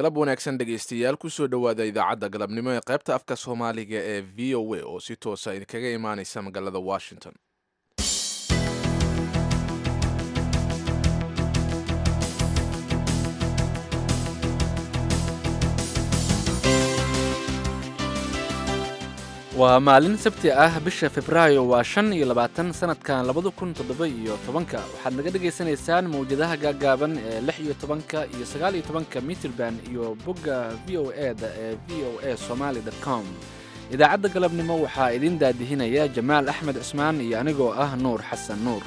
galab wanaagsan dhegaystayaal kusoo dhowaada idaacadda galabnimo ee qaybta afka soomaaliga ee v o a oo si toosa idinkaga imaaneysa magaalada washington waa maalin sabti ah bisha febraayo waa shan iyo labaatan sanadkan labada kun toddoba iyo tobanka waxaad naga dhagaysanaysaan mawjadaha gaagaaban ee lix iyo tobanka iyo sagaal iyo tobanka mitrband iyo bogga v o e da ee v o a somaali com idaacadda galabnimo waxaa idiin daadihinaya jamaal axmed cismaan iyo anigoo ah nuur xasan nuur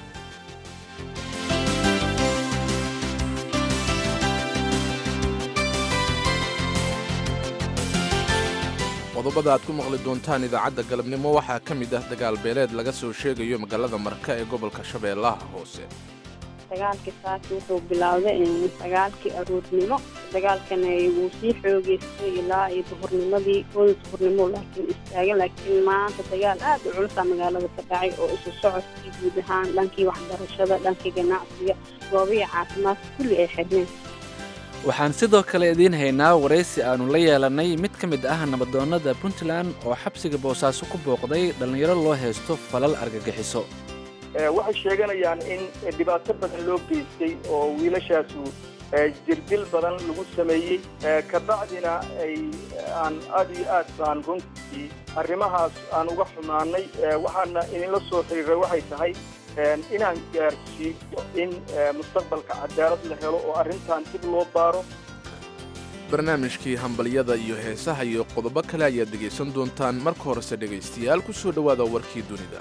qodobada aad ku maqli doontaan idaacadda galabnimo waxaa ka mid ah dagaal beeleed laga soo sheegayo magaalada marka ee gobolka shabeellaha hoose dagaalkii saaki wuxuu bilowday sagaalkii aroornimo dagaalkana wuu sii xoogeystay ilaa iyo duhurnimadii ooda duhurnimo laakiin istaagan laakiin maanta dagaal aad u culusa magaalada ka dhacay oo isu socodkii guud ahaan dhankii waxbarashada dhankii ganacsiga goobihii caafimaadka kulli ay xidhneen waxaan sidoo kale idiin haynaa waraysi aannu la yeelannay mid ka mid ah nabadoonnada puntland oo xabsiga boosaaso ku booqday dhallinyaro loo haysto falal argagixiso waxay sheeganayaan in dhibaato badan loo geystay oo wiilashaasu jirdil badan lagu sameeyey kabacdina ay aan aad iyo aad baan runtii arrimahaas aan uga xumaanay waxaana idinla soo xiriiray waxay tahay inaan gaarsiiyo in mustaqbalka cadaalad la helo oo arrintan dib loo baaro barnaamijkii hambalyada iyo heesaha iyo qodobo kale ayaad dhegaysan doontaan marka horese dhegaystayaal ku soo dhowaada warkii dunida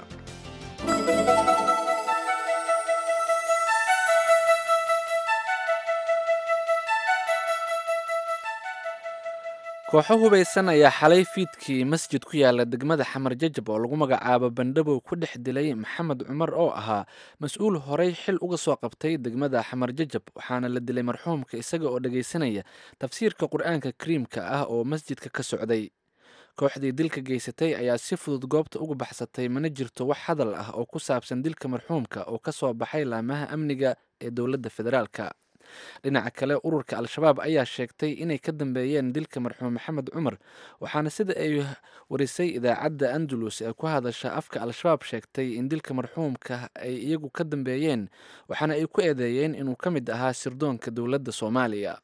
kooxo hubaysan ayaa xalay fiidkii masjid ku yaala degmada xamar jajab oo lagu magacaabo bandhabow ku dhex dilay maxamed cumar oo ahaa mas-uul horey xil uga soo qabtay degmada xamar jajab waxaana la dilay marxuumka isaga oo dhagaysanaya tafsiirka qur-aanka kariimka ah oo masjidka ka socday kooxdii dilka geysatay ayaa si fudud goobta uga baxsatay mana jirto wax hadal ah oo ku saabsan dilka marxuumka oo ka soo baxay laamaha amniga ee dowladda federaalka dhinaca kale ururka al-shabaab ayaa sheegtay inay ka dambeeyeen dilka marxuum maxamed cumar waxaana sida ay warisay idaacadda andalus ee ku hadasha afka al-shabaab sheegtay in dilka marxuumka ay iyagu ka dambeeyeen waxaana ay ku eedeeyeen inuu ka mid ahaa sirdoonka dowladda soomaaliya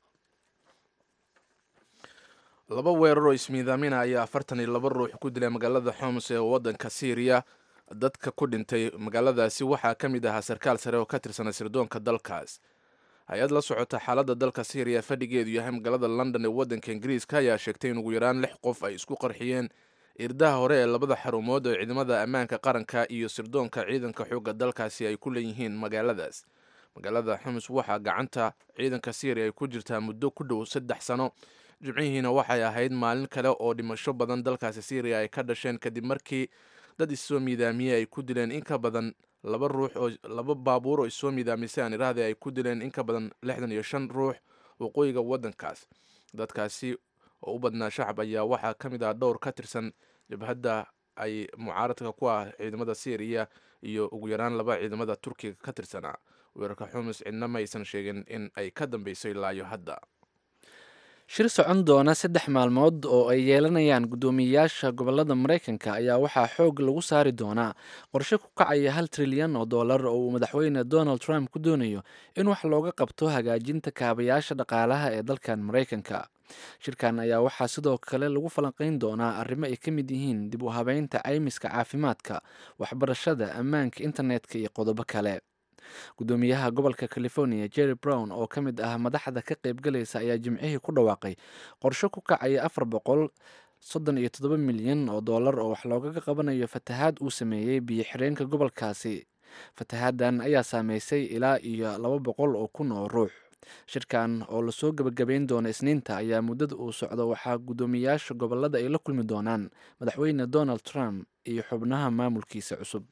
laba weerar oo ismiidaamina ayaa afartan iyo laba ruux ku dilay magaalada xoms ee waddanka syriya dadka ku dhintay magaaladaasi waxaa ka mid ahaa sarkaal sare oo ka tirsana sirdoonka dalkaas hay-ad la socota xaaladda dalka syriya fadhigeedu yahay magaalada london ee waddanka ingiriiska ayaa sheegtay in ugu yaraan lix qof ay isku qarxiyeen irdaha hore ee labada xarumood oo ciidamada ammaanka qaranka iyo sirdoonka ciidanka xoogga dalkaasi ay ku leeyihiin magaaladaas magaalada xumus waxaa gacanta ciidanka syriya ay ku jirtaa muddo ku dhow saddex sano jimcihiina waxay ahayd maalin kale oo dhimasho badan dalkaasi syriya ay ka dhasheen kadib markii dad issoo miidaamiyey ay ku dileen in ka badan laba ruux oo laba baabuur oo isoo miidaamisay aan iraahday ay ku dileen in ka badan lixdan iyo shan ruux waqooyiga waddankaas dadkaasi oo u badnaa shacab ayaa waxaa ka mid ah dhowr ka tirsan jabhadda ay mucaaradka ku ah ciidamada syriya iyo ugu yaraan laba ciidamada turkiga ka tirsanaa weerarka xumus cidna ma aysan sheegin in ay ka dambeysay ilaayo hadda shir socon doona saddex maalmood oo ay yeelanayaan guddoomiyeyaasha gobolada maraykanka ayaa waxaa xoog lagu saari doonaa qorshe ku kacaya hal trilyan oo dollar oo uu madaxweyne donald trump ku doonayo in wax looga qabto hagaajinta kaabayaasha dhaqaalaha ee dalkan maraykanka shirkan ayaa waxaa sidoo kale lagu falanqayn doonaa arrimo ay ka mid yihiin dib u habeynta caymiska caafimaadka waxbarashada ammaanka internetka iyo qodobo kale guddoomiyaha gobolka california jerry brown oo ka mid ah madaxda ka qaybgalaysa ayaa jimcihii ku dhawaaqay qorshe ku kacaya afar boqol soddon iyo toddoba milyan oo dollar oo wax loogaga qabanayo fatahaad uu sameeyey biyo xireenka gobolkaasi fatahaaddan ayaa saameysay ilaa iyo laba boqol oo kun oo ruux shirkan oo lasoo gebagabeyn doono isniinta ayaa muddada uu socdo waxaa guddoomiyayaasha gobolada ay la kulmi doonaan madaxweyne donald trump iyo xubnaha maamulkiisa cusub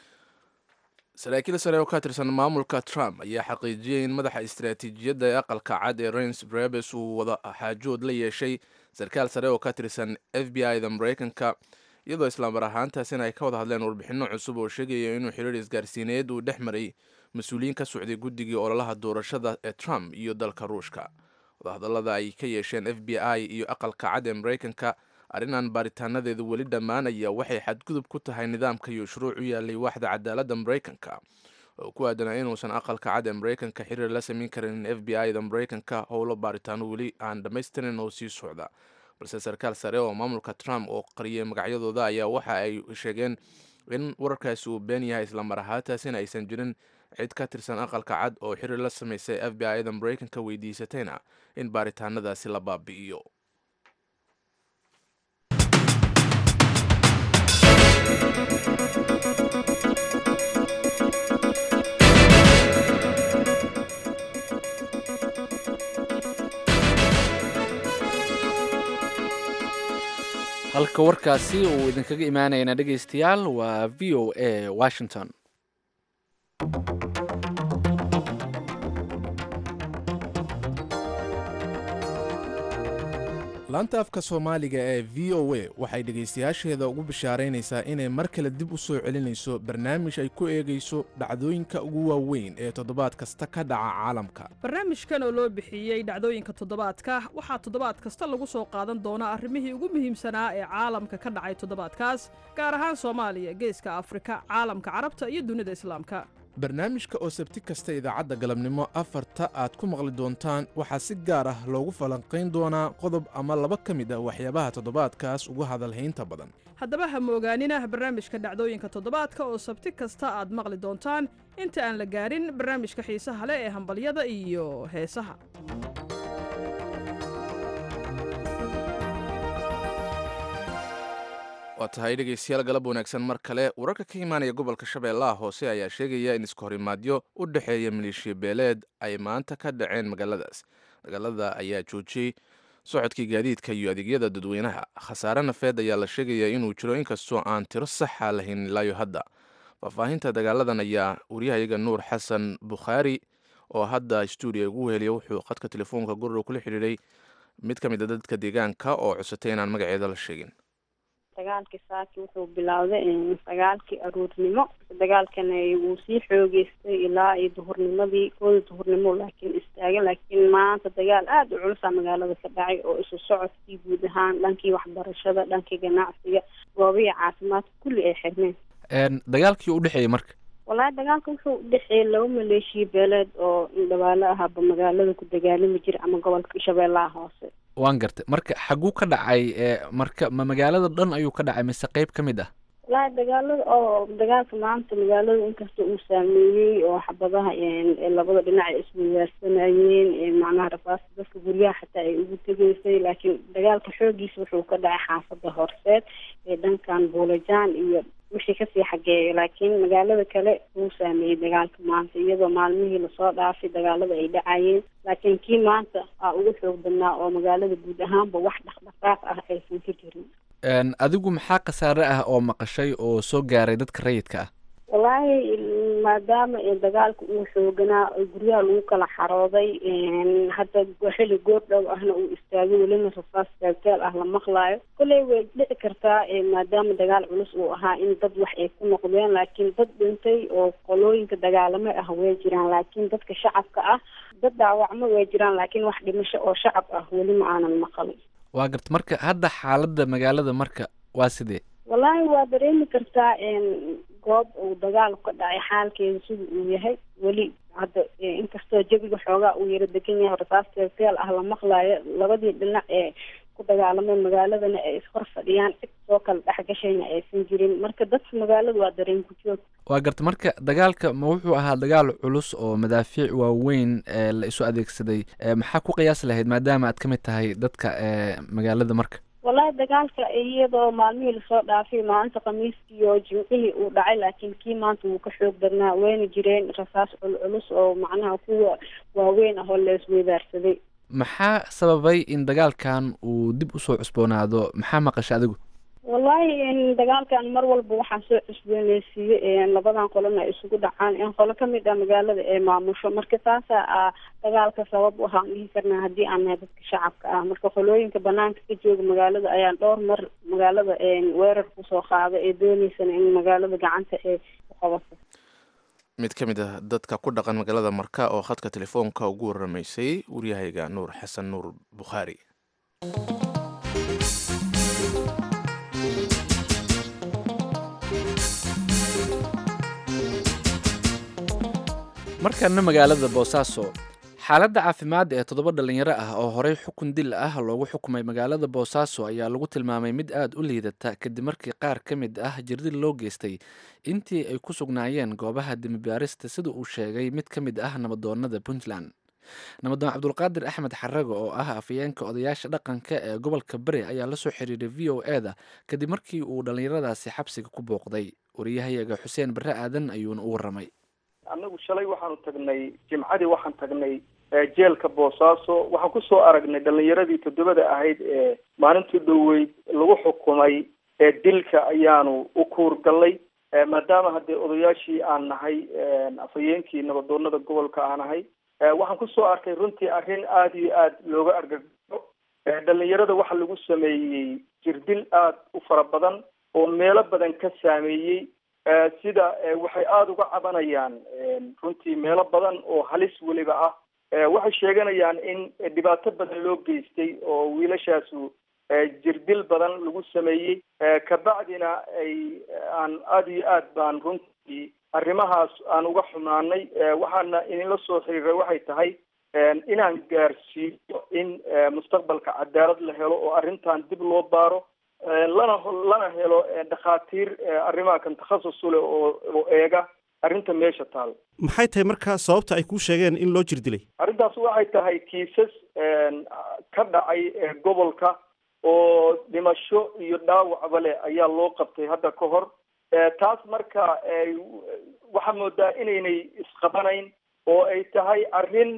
saraakiil sare oo ka tirsan maamulka trump ayaa xaqiijiyey in madaxa istaraatiijiyadda ee aqalka cad ee rens brebes uu wada xaajood la yeeshay sarkaal sare oo ka tirsan f b i da maraykanka iyadoo islaamar ahaantaasina ay ka wada hadleen warbixinno cusub oo sheegaya inuu xiriir isgaarsiineed uu dhex maray mas-uuliyiin ka socday guddigii ololaha doorashada ee trump iyo dalka ruushka wadahadallada ay ka yeesheen f b i iyo aqalka cad ee maraykanka arrinaan baaritaanadeedu weli dhammaanaya waxay xadgudub ku tahay nidaamka iyo shuruuc u yaalay waaxda cadaaladda maraykanka oo ku aadanaa inuusan aqalka cad ee maraykanka xiriir la samayn karin f b i da maraykanka howlo baaritaano weli aan dhammaystirin oo sii socda balse sarkaal sare oo maamulka trump oo qariyay magacyadooda ayaa waxa ay sheegeen in wararkaasi uu been yahay islamar ahaantaasina aysan jirin cid ka tirsan aqalka cad oo xiriir la samaysay f b i da maraykanka weydiisatayna in baaritaanadaasi la baabi'iyo halka warkaasi uu idinkaga imaanayana dhegaystayaal waa v o a washington laanta afka soomaaliga ee v o a waxay dhegaystayaasheeda ugu bishaaraynaysaa inay mar kale dib u soo celinayso barnaamij ay ku eegayso dhacdooyinka ugu waaweyn ee toddobaad kasta ka dhaca caalamka barnaamijkan oo loo bixiyey dhacdooyinka toddobaadka waxaa toddobaad kasta lagu soo qaadan doonaa arrimihii ugu muhiimsanaa ee caalamka ka dhacay toddobaadkaas gaar ahaan soomaaliya geeska afrika caalamka carabta iyo dunida islaamka barnaamijka oo sabti kasta idaacadda galabnimo afarta aad ku maqli doontaan waxaa si gaar ah loogu falanqayn doonaa qodob ama laba ka mid ah waxyaabaha toddobaadkaas ugu hadalhaynta badan haddaba ha moogaanina barnaamijka dhacdooyinka toddobaadka oo sabti kasta aad maqli doontaan inta aan la gaarin barnaamijka xiisaha leh ee hambalyada iyo heesaha waa tahay dhegaystayaal galab wanaagsan mar kale wararka ka imaanaya gobolka shabeellaha hoose ayaa sheegaya in iskahorimaadyo u dhexeeya maleeshiya beeleed ay maanta ka dhaceen magaaladaas magaalada ayaa joojiyey socodkii gaadiidka iyo adeegyada dadweynaha khasaare nafeed ayaa la sheegaya inuu jiro inkastoo aan tiro saxa lahayn ilaayo hadda faahfaahinta dagaaladan ayaa waryahayaga nuur xasan bukhaari oo hadda stuudiya ugu weheliya wuxuu khadka telefoonka gurrow kula xidhiidhay mid ka mid a dadka deegaanka oo cusatay inaan magaceeda la sheegin dagaalkii saaki wuxuu bilowday sagaalkii aroornimo dagaalkana wuu sii xoogeystay ilaa iyo duhurnimadii kooda duhurnimo laakiin istaagay laakiin maanta dagaal aada u culusa magaalada ka dhacay oo isu socodkii guud ahaan dhankii waxbarashada dhankii ganacsiga goobihii caafimaadka kulli ay xirmeen dagaalkii u dhexeeyey marka wallaahi dagaalka wuxuu udhexeeyey laba maleeshiya beeleed oo dhabaalo ahaaba magaalada ku dagaalami jira ama gobolka shabeellaha hoose waan gartay marka xaguu ka dhacay marka ma magaalada dhan ayuu ka dhacay mise qeyb ka mid ah wallaahi dagaalada oo dagaalka maanta magaalada inkasta uu saameeyey oo xabadaha labada dhinac ay isweydaarsanayeen macnaha rafaasta dadka guryaha xataa ay ugu tegeysay laakiin dagaalka xoogiisa wuxuu ka dhacay xaafada horseed ee dhankan buulajaan iyo wixii kasii xageeya laakiin magaalada kale wuu saameeyey dagaalka maanta iyadoo maalmihii lasoo dhaafay dagaalada ay dhacayeen laakiin kii maanta aa ugu xoog badnaa oo magaalada guud ahaanba wax dhaqdhaqaaq ah aysan ka jirin adigu maxaa khasaare ah oo maqashay oo soo gaaray dadka rayidka ah wallaahi maadaama dagaalka uu xooganaa guryaha lagu kala xarooday hadda xili goor dhow ahna uu istaagay welina rasaas gaaggaal ah la maqlaayo kolley way dhici kartaa maadaama dagaal culus uu ahaa in dad wax ay ku noqdeen laakiin dad dhintay oo qolooyinka dagaalamo ah way jiraan laakiin dadka shacabka ah dad dhaawacmo way jiraan laakiin wax dhimasho oo shacab ah weli ma aanan maqalin waa garta marka hadda xaaladda magaalada marka waa sidee wallaahi waa dareemi kartaa goob uu dagaal ka dhacay xaalkeeda sida uu yahay weli hadda inkastoo jabiga xoogaa uu yaro degan yahay rasaas teelteel ah la maqlaayo labadii dhinac ee ku dagaalameen magaaladana ay ishor fadhiyaan cid soo kala dhexgashayna aysan jirin marka dadka magaalada waa dareen ku joog waa garta marka dagaalka ma wuxuu ahaa dagaal culus oo madaafiic waaweyn ee la isu adeegsaday maxaa ku qiyaasi lahayd maadaama aad ka mid tahay dadka magaalada marka wallaahi dagaalka iyadoo maalmihii lasoo dhaafay maalinta khamiiskii oo jimcihii uu dhacay laakiin kii maanta wuu ka xoog badnaa wayna jireen rasaas culculus oo macnaha kuwa waaweyn ah oo la isweydaarsaday maxaa sababay in dagaalkan uu dib usoo cusboonaado maxaa maqasha adigu wallaahi dagaalkan mar walba waxaa soo cusbooneysiiyey labadan qolona ay isugu dhacaan in qolo kamid ah magaalada ee maamusho marka taasa a dagaalka sabab u ahaan dhihi karnaa haddii aan nahay dadka shacabka ah marka qolooyinka banaanka ka jooga magaalada ayaan dhowr mar magaalada weerar kusoo qaada ee dooneysana in magaalada gacanta ee ku qabato mid ka mid ah dadka ku dhaqan magaalada marka oo khadka telefoonka ugu waramaysay waryahayga nuur xasan nuur bukhaari markana magaalada boosaaso xaaladda caafimaad ee toddoba dhalinyaro ah oo horey xukun dil ah loogu xukumay magaalada boosaaso ayaa lagu tilmaamay mid aada u liidata kadib markii qaar ka mid ah jirdil loo geystay intii ay ku sugnaayeen goobaha demibaarista sida uu sheegay mid ka mid ah nabadoonada puntland nabadoon cabdulqaadir axmed xarago oo ah afayeenka odayaasha dhaqanka ee gobolka bari ayaa la soo xiriiray v o e da kadib markii uu dhallinyaradaasi xabsiga ku booqday wariyahayaga xuseen barre aadan ayuuna u warramay annagu shalay waxaanu tagnay jimcadii waxaan tagnay jeelka boosaaso waxaan kusoo aragnay dhalinyaradii toddobada ahayd ee maalintii dhoweyd lagu xukumay ee dilka ayaanu u kuurgallay maadaama haddee odayaashii aan nahay afhayeenkii nabadoonada gobolka aan nahay waxaan kusoo arkay runtii arrin aada iyo aada looga argagaxo dhalinyarada waxaa lagu sameeyey jirdil aada u fara badan oo meelo badan ka saameeyey sida waxay aada uga cabanayaan runtii meelo badan oo halis weliba ah waxay sheeganayaan in dhibaato badan loo geystay oo wiilashaasu jirdil badan lagu sameeyey kabacdina ay aan aada iyo aad baan runtii arrimahaas aan uga xumaanay waxaana idinla soo xiriiray waxay tahay inaan gaarsiiyo in mustaqbalka cadaalad la helo oo arrintan dib loo baaro lana lana helo dhakhaatiir arrimaha kan takhasus u leh oo oo eega arrinta meesha taal maxay tahay markaa sababta ay kuu sheegeen in loo jir dilay arrintaas waxay tahay kiisas ka dhacay gobolka oo dhimasho iyo dhaawacba leh ayaa loo qabtay hadda ka hor taas marka waxaa moodaa inaynay isqabanayn oo ay tahay arrin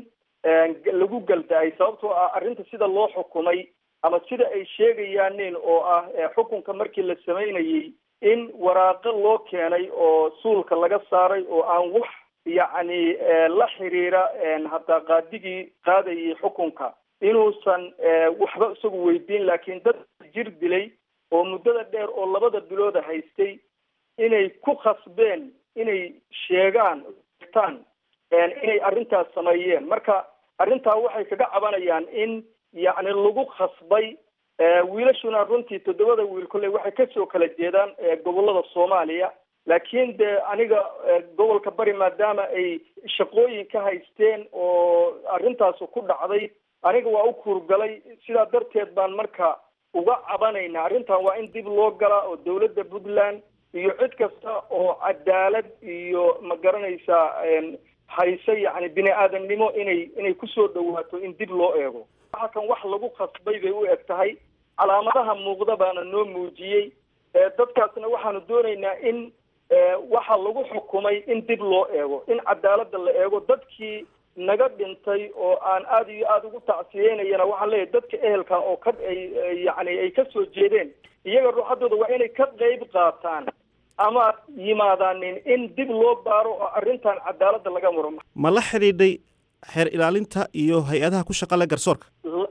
lagu galda-ay sababtoo ah arrinta sida loo xukumay ama sida ay sheegayaanin oo ah xukunka markii la samaynayey in waraaqo loo keenay oo suulka laga saaray oo aan wax yacni la xiriira hataa qaadigii qaadayay xukunka inuusan waxba isagu weydiin laakiin dad jir dilay oo muddada dheer oo labada bilooda haystay inay ku khasbeen inay sheegaan tan inay arrintaas sameeyeen marka arrintaa waxay kaga cabanayaan in yacni lagu khasbay wiilashuna runtii toddobada wiil kolley waxay kasoo kala jeedaan gobolada soomaaliya laakiin de aniga gobolka bari maadaama ay shaqooyin ka haysteen oo arrintaas ku dhacday aniga waa u kuurgalay sidaa darteed baan marka uga cabanaynaa arrintan waa in dib loo galaa oo dawladda puntland iyo cid kasta oo cadaalad iyo ma garanaysaa hayse yacni bini aadamnimo inay inay kusoo dhawaato in dib loo eego waxa kan wax lagu khasbay bay u eg tahay calaamadaha muuqda baana noo muujiyey dadkaasna waxaanu doonaynaa in waxa lagu xukumay in dib loo eego in cadaaladda la eego dadkii naga dhintay oo aan aada iyo aada ugu tacsiyeynayana waxaan leeyahay dadka ehelka oo ka ay yacni ay kasoo jeedeen iyaga ruuxaddooda waa inay ka qeyb qaataan ama yimaadaanin in dib loo baaro oo arrintan cadaaladda laga muro ma la xidhiidhay xeer ilaalinta iyo hay-adaha ku shaqale garsoorka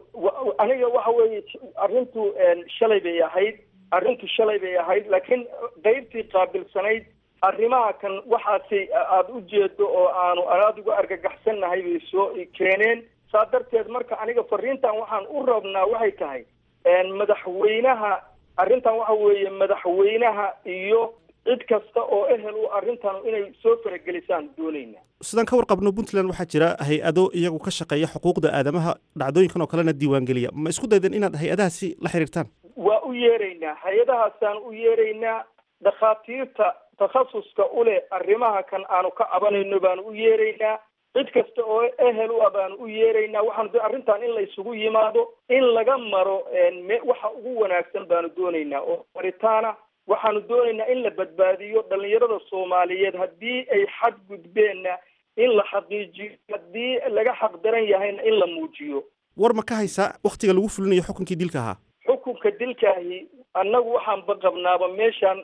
aniga waxa weeye arrintu shalay bay ahayd arrintu shalay bay ahayd laakiin qeybtii qaabilsanayd arrimaha kan waxaasi aada u jeedo oo aanu aada uga argagaxsannahay bay soo keeneen saa darteed marka aniga fariintan waxaan u rabnaa waxay tahay madaxweynaha arrintan waxa weeye madaxweynaha iyo cid kasta oo ehel u arrintan inay soo faragelisaan doonayna sidaan ka warqabno puntland waxaa jira hay-ado iyagu ka shaqeeya xuquuqda aadamaha dhacdooyinkan oo kalena diiwaangeliya ma isku daydeen inaad hay-adahaasi la xiriirtaan waa u yeeraynaa hay-adahaasaan u yeeraynaa dhakhaatiirta takhasuska u leh arrimaha kan aanu ka cabanayno baanu u yeeraynaa cid kasta oo ehel u ah baanu u yeeraynaa waxaanu do arrintan in la isugu yimaado in laga maro waxa ugu wanaagsan baanu doonaynaa oo maritaana waxaanu doonaynaa in la badbaadiyo dhalinyarada soomaaliyeed haddii ay xad gudbeenna in la xaqiijiyo haddii laga xaq daran yahayna in la muujiyo war ma ka haysaa waktiga lagu fulinayo xukunkii dilka ahaa xukunka dilkaahi annagu waxaanba qabnaaba meeshaan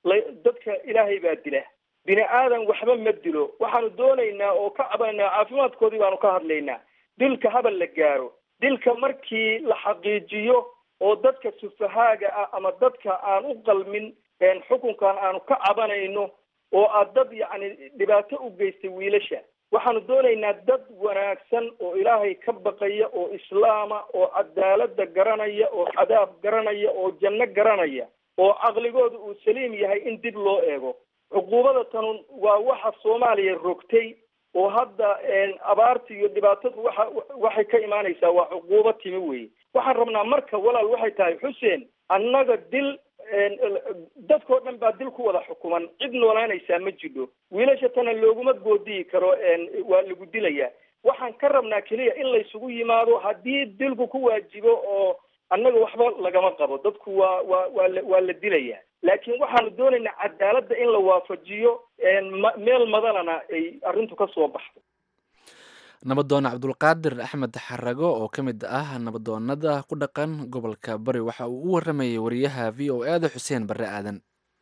dadka ilaahay baa dila bini aadan waxba ma dilo waxaanu doonaynaa oo ka cabanaynaa caafimaadkoodii baanu ka hadlaynaa dilka habal la gaaro dilka markii la xaqiijiyo oo dadka sufahaaga ah ama dadka aan u qalmin xukunkan aanu ka cabanayno oo aad dad yacni dhibaato u geystay wiilasha waxaanu doonaynaa dad wanaagsan oo ilaahay ka baqaya oo islaama oo cadaaladda garanaya oo cadaab garanaya oo janno garanaya oo caqligooda uu saliim yahay in dib loo eego cuquubada tanun waa waxa soomaaliya rogtay oo hadda abaarta iyo dhibaatadu waxa waxay ka imaanaysaa waa cuquubo timi weye waxaan rabnaa marka walaal waxay tahay xuseen annaga dil dadkao dhan baa dil ku wada xukuman cid noolaanaysaa ma jidho wiilasha tana looguma goodiyi karo waa lagu dilayaa waxaan ka rabnaa keliya in laysugu yimaado haddii dilku ku waajibo oo annaga waxba lagama qabo dadku waa waa waa la waa la dilayaa laakiin waxaanu doonaynaa cadaaladda in la waafajiyo meel madalana ay arrintu ka soo baxdo nabadoon cabdulqaadir axmed xarago oo ka mid ah nabadoonada ku dhaqan gobolka bari waxa uu u waramayay wariyaha v o e da xuseen barre aadan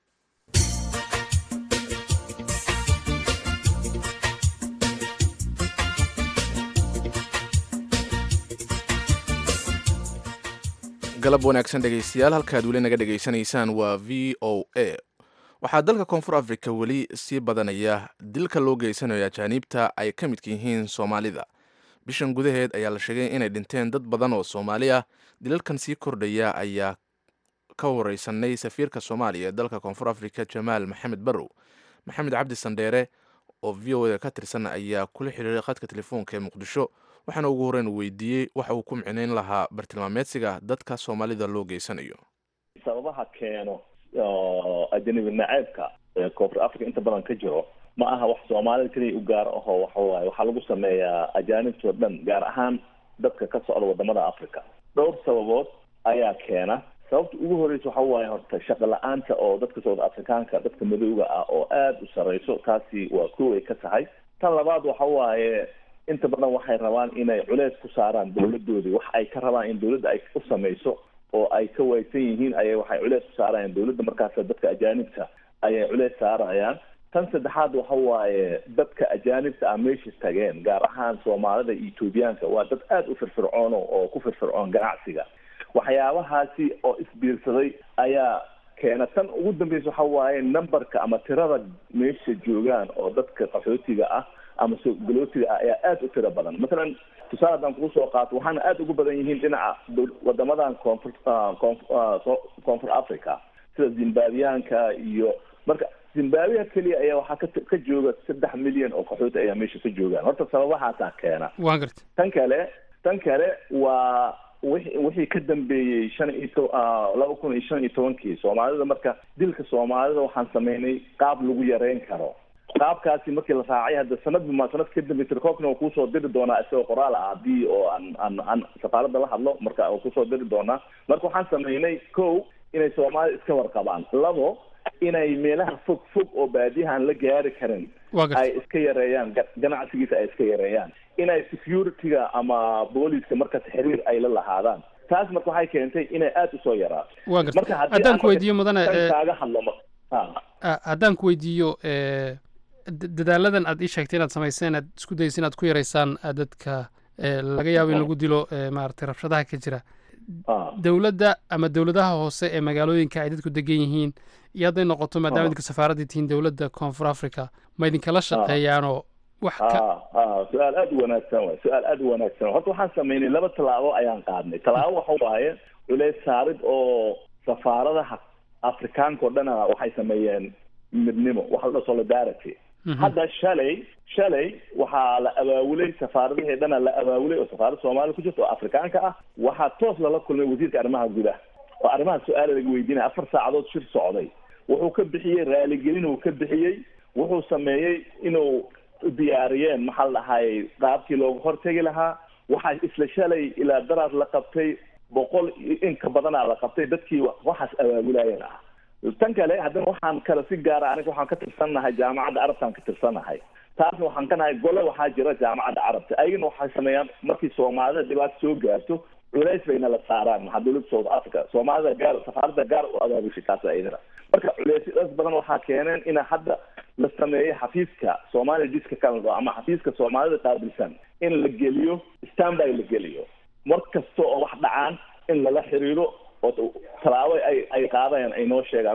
galab wanaagsan dhegaystayaal halkaad weli naga dhegaysanaysaan waa v o a waxaa dalka koonfur africa weli sii badanaya dilka loo geysanayo ajaaniibta ay ka midka yihiin soomaalida bishan gudaheed ayaa la sheegay inay dhinteen dad badan oo soomaali ah dilalkan sii kordhaya ayaa ka wareysanay safiirka soomaaliya ee dalka koonfur africa jamaal maxamed barrow maxamed cabdi sandheere oo v o a ka tirsan ayaa kula xiriiray khadka telefoonka ee muqdisho waxaana ugu horreyn weydiiyey waxa uu ku micnayn lahaa bartilmaameedsiga dadka soomaalida loo geysanayo sababaha keeno ajanabi naceebka ee koonfur africa inta badan ka jiro ma aha wax soomaalida keliya u gaar ahoo waxawaaye waxaa lagu sameeyaa ajaanibtoo dhan gaar ahaan dadka ka socda wadamada africa dhowr sababood ayaa keena sababta ugu horreysa waxa waaye horta shaqo la-aanta oo dadka socda afrikaanka dadka madowga ah oo aada u sarreyso taasi waa kow ay ka tahay tan labaad waxa waaye inta badan waxay rabaan inay culeys ku saaraan dawladoodii wax ay ka rabaan in dawladda ay u samayso oo ay ka waaysan yihiin ayay waxay culeys ku saarayaan dawladda markaas dadka ajaanibta ayay culeys saarayaan tan saddexaad waxa waaye dadka ajaanibta ah meesha tageen gaar ahaan soomaalida iyo etoobiyaanka waa dad aada u firfircoono oo ku firfircoon ganacsiga waxyaabahaasi oo isbiirsaday ayaa keena tan ugu dambeysa waxa waaye numberka ama tirada meesha joogaan oo dadka qaxootiga ah ama sogolootiga ah ayaa aada u tiro badan masalan tusaale haddaan kugu soo qaato waxaana aada ugu badan yihiin dhinaca wadamadan koonfur koonfur africa sida zimbabwiyaanka iyo marka zimbabwiya keliya ayaa waxaa ka ka jooga saddex milyan oo qaxooti ayaa meesha ka joogaan horta sababahaasaa keena waa garta tan kale tan kale waa wixi wixii ka dambeeyey shan iyo to laba kun iyo shan iyo tobankii soomaalida marka dilka soomaalida waxaan sameynay qaab lagu yareyn karo qaabkaasi markii la raacay hadda sanadba ma sanad ka dambe tirkoobkina waa kuusoo diri doonaa isagoo qoraal ah haddii oo aan aan aan safaaradda la hadlo marka waa kusoo diri doonaa marka waxaan sameynay ko inay soomaalida iska warqabaan labo inay meelaha fog fog oo baadiyahan la gaari karin ay iska yareeyaan ganacsigiisa ay iska yareeyaan inay security-ga ama booliska markaas xiriir ay la lahaadaan taas marka waxay keentay inay aada usoo yaraato wa garta haddaan ku weydiiyo mudane kaaga hadlo haddaan ku weydiiyo dadaaladan aad ii sheegtay inaad samayseen aad isku daysa inaad ku yaraysaan dadka laga yaabo in lagu dilo maaragtay rabshadaha ka jira dowladda ama dowladaha hoose ee magaalooyinka ay dadku degan yihiin iyo hadday noqoto maadaama idinka safaaraddii tihiin dowladda koonfur africa ma idinkala shaqeeyaanoo wax ka su-aal aada u wanaagsan waay su-aal aada u wanaagsan horta waxaan sameynay laba tallaabo ayaan qaadnay tallaabo waxa waaye culeys saarid oo safaaradaha afrikaanka o dhana waxay sameeyeen midnimo waxa la dhaho solidarity hadda shalay shalay waxaa la abaawulay safaaradihii dhana la abaawulay oo safaarada soomaliya ku jirta oo afrikaanka ah waxaa toos lala kulmay wasiirka arrimaha gudaha oo arrimaha su-aala laga weydiinaya afar saacadood shir socday wuxuu ka bixiyey raaligelin uu ka bixiyey wuxuu sameeyey inuu diyaariyeen maxaa la dhahayy qaabkii looga hortegi lahaa waxaa isla shalay ilaa daraad la qabtay boqol inka badanaa la qabtay dadkii waxaas abaabulaayeen ah tan kale haddana waxaan kale si gaara aniga waxaan ka tirsannahay jaamacadda carabtaan ka tirsannahay taasna waxaan ka nahay gole waxaa jira jaamacadda carabta ayagana waxay sameeyaan markii soomaalida dhibaato soo gaarto culays bayna la saaraan maxaa dowladda south africa soomaalida gaar safaaradda gaar u abaabushay taas ayadana marka culeysyadas badan waxaa keeneen ina hadda la sameeyo xafiiska soomaaliya diska canada ama xafiiska soomaalida qaabilsan in la geliyo standby la geliyo mar kasta oo wax dhacaan in lala xiriiro oo tallaabo ay ay qaadayaan ay noo sheegaan marka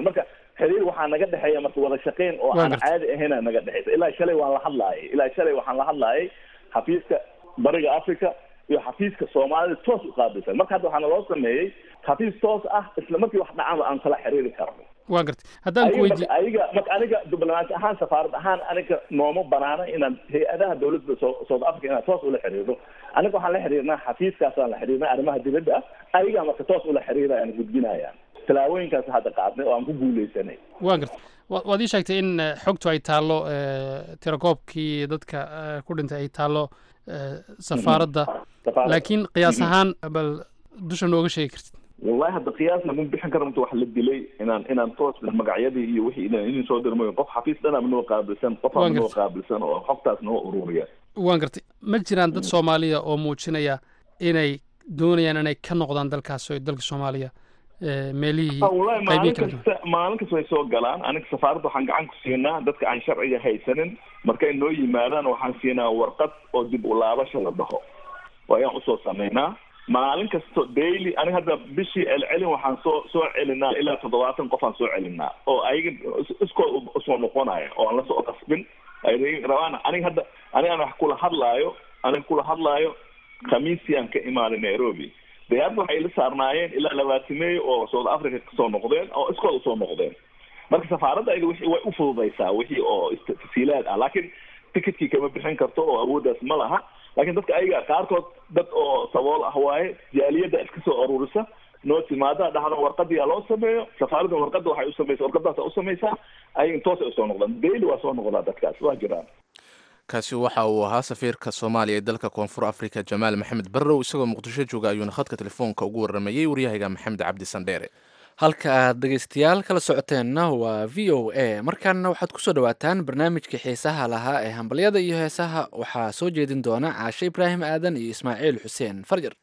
xiriir waxaa naga dhexeeya marka wada shaqeyn oo Waa aan gartay. caadi ahayna naga dhexeysa ilaa shalay waan la hadlaayay ilaa shalay waxaan la hadlaayay xafiiska bariga africa iyo xafiiska soomaalida toos u qaabilsan marka hadda waxaana loo sameeyey xafiis toos ah isla markii wax dhacanba aan kala xiriiri karno waa gartay haddaan ku ayaga weydi marka ayaga marka aniga diblomaasi ahaan safaarad ahaan aniga nooma banaana inaan hay-adaha dowladda so- south africa inaan toos ula xiriirno aniga waxaan la xiriirnaa xafiiskaasaan la xiriirnay arrimaha dibadda ah ayagaa marka toos ula xiriiraya aan gudbinayaan tallaabooyinkaas hadda qaadnay oo aan ku guuleysanay waa gartay wa- waad ii sheegtay in eh, xogtu ay taallo eh, tirakoobkii dadka eh, ku dhintay ay taallo eh, safaaradda Safaarad. laakiin qiyaas ahaan bal dusha nooga sheegi kartid wallahi hadda qiyaasna ma bixin karo inta wax la dilay inaan inaan toos magacyadii iyo wixii inaan idin soo dirmayo qof xafiis dhanaba noo qaabilsan qof Waan aan noo gartay. qaabilsan oo xogtaas noo ururiya waan gartay ma jiraan dad soomaaliya oo muujinaya inay doonayaan inay ka noqdaan dalkaas oo dalka soomaaliya eh, meelihii Ah, wallahi qaybihi maalin kala duwan kasta maalin kasta way soo galaan aniga safaaradda waxaan gacan ku siinaa dadka aan sharciga haysanin markay noo yimaadaan waxaan siinaa warqad oo dib u laabasha la dhaho oo ayaan usoo sameynaa maalin kasto daily aniga hadda bishii celcelin waxaan soo soo celinaa ilaa toddobaatan qof aan soo celinaa oo ayaga is- iskood u- usoo noqonaya oo aan lasoo qasbin ay rabaan aniga hadda aniga aan wax kula hadlaayo aniga kula hadlaayo khamiisii aan ka imaaday nairobi diyaarada waxay la saarnaayeen ilaa labaatimeeyo oo south africa kasoo noqdeen oo iskood usoo noqdeen marka safaaradda ayada wixii way u fududaysaa wixii oo ist- tasiilaad ah laakiin ticketkii kama bixin karto oo awooddaas ma laha laakiin dadka ayaga qaarkood dad oo sabool ah waaye jaaliyadda iska soo ururisa noo timaada dhahda warqadiyaa loo sameeyo safaaradda warqadda waxay u samaysa warqadaasa u samaysaa ayaga intoosay usoo noqdaan daily waa soo noqdaa dadkaas waa jiraan kaasi waxa uu ahaa safiirka soomaaliya ee dalka koonfur afrika jamaal maxamed barrow isagoo muqdisho jooga ayuuna khadka telefoonka ugu waramayey waryahayga maxamed cabdi sandheere halka aad dhegaystayaal kala socoteenna waa v o a markaana waxaad kusoo dhawaataan barnaamijkii xiisaha lahaa ee hambalyada iyo heesaha waxaa soo jeedin doona caashe ibraahim aadan iyo ismaaciil xuseen farjar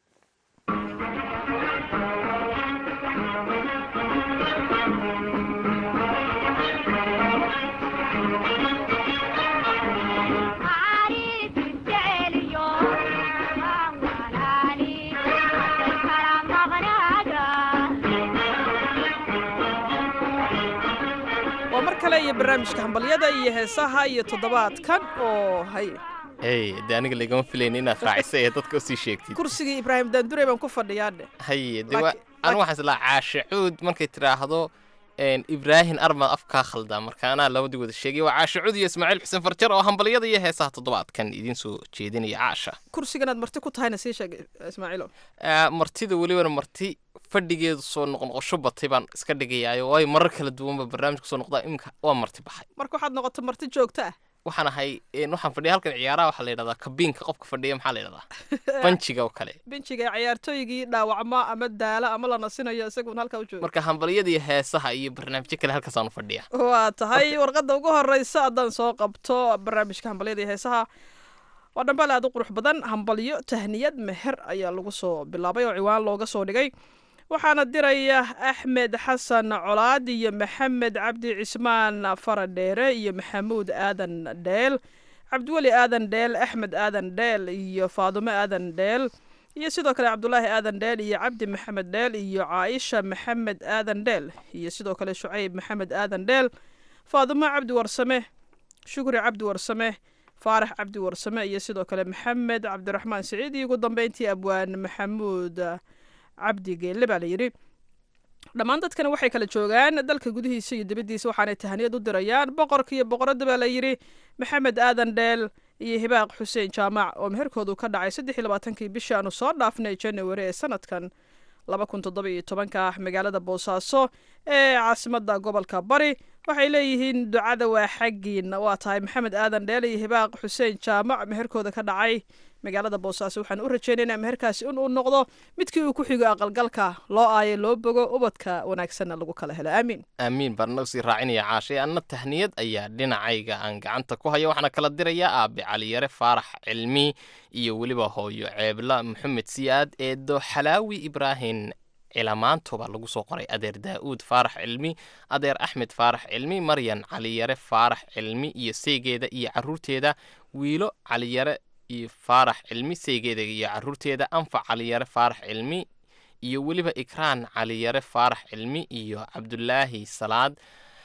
waa mar kale iyo barnaamijka hambalyada iyo heesaha iyo toddobaadkan oo hay hey de aniga lagama filayn inaad raacisa ee dadka usii sheegtid kursigii ibraahim daandurey baan ku fadhiyaadhe haye de wa Laakiin- anigu waxaan islaa caashe cuud markay tidhaahdo een, ibraahin armaad afkaa khaldaa marka anaa labadii wada sheegay waa caashe cuud iyo ismaaciil xuseen farjar oo hambalyada iyo heesaha toddobaadkan idiin soo jeedinaya caasha kursigan aad marti ku tahayna sii sheeg ismaaciilo Ah, martida welibana marti fadhigeedu soo noqnoqosho batay baan iska dhigayaayo waayo marar kala duwanba barnaamijka soo noqdaa iminka waa marti baxay marka waxaad noqoto marti joogto ah waxaan ahay een, waxaan fadhiya halkan ciyaaraha waxaa la yidhahdaa kabiinka qofka fadhiya maxaa la yidhahdaa banjiga oo kale benjiga ciyaartooygii dhaawacma ama daala ama la nasinayo isagun halkaa u jooga marka hambalyada iyo heesaha iyo barnaamijyo kale halkaasaanu fadhiya waa tahay warqadda ugu horeysa haddaan soo qabto barnaamijka hambalyada iyo heesaha waa dhambaal aad u qurux badan hambalyo tahniyad meher ayaa lagu soo bilaabay oo ciwaan looga soo dhigay waxaana diraya axmed xasan colaad iyo maxamed cabdi cismaan faradheere iyo maxamuud aadan dheel cabdiweli aadan dheel axmed aadan dheel iyo faadumo aadan dheel iyo sidoo kale cabdulaahi aadan dheel iyo cabdi maxamed dheel iyo caaisha maxamed aadan dheel iyo sidoo kale shucayb maxamed aadan dheel faadumo cabdi warsame shukri cabdi warsame faarax cabdi warsame iyo sidoo kale maxamed cabdiraxmaan siciid iyo ugu dambeyntii abwaan maxamuud cabdi geelle baa layidhi dhammaan dadkana waxay kala joogaan dalka gudihiisa iyo dibaddiisa waxaanay tahaniyad u dirayaan boqorka iyo boqoradda baa layidhi maxamed aadan dheel iyo hibaaq xuseen jaamac oo meherkoodu ka dhacay saddex iyo labaatankii bishii aanu soo dhaafnay january ee sanadkan laba kun toddoba iyo tobanka ah magaalada boosaaso ee caasimadda gobolka bari waxay leeyihiin ducada waa xaggiin waa tahay maxamed aadan dheel iyo hibaaq xuseen jaamac meherkooda ka dhacay magaalada boosaaso waxaan u rajaynaynaa meherkaasi in uu noqdo midkii uu ku xigo aqalgalka loo aayo loo bogo ubadka wanaagsanna lagu kala helo aamiin aamiin baan nagu sii raacinaya caashay anna tahniyad ayaa dhinacayga aan gacanta ku haya waxaana kala dirayaa aabe caliyare faarax cilmi iyo weliba hooyo ceebla maxamed siyaad eedo xalaawi ibraahin cilamaantoba lagu soo qoray adeer daa'uud faarax cilmi adeer axmed faarax cilmi maryan caliyare faarax cilmi iyo seegeeda iyo caruurteeda wiilo caliyare iyo faarax cilmi seegeeda iyo caruurteeda anfac caliyare faarax cilmi iyo weliba ikraan caliyare faarax cilmi iyo cabdulaahi salaad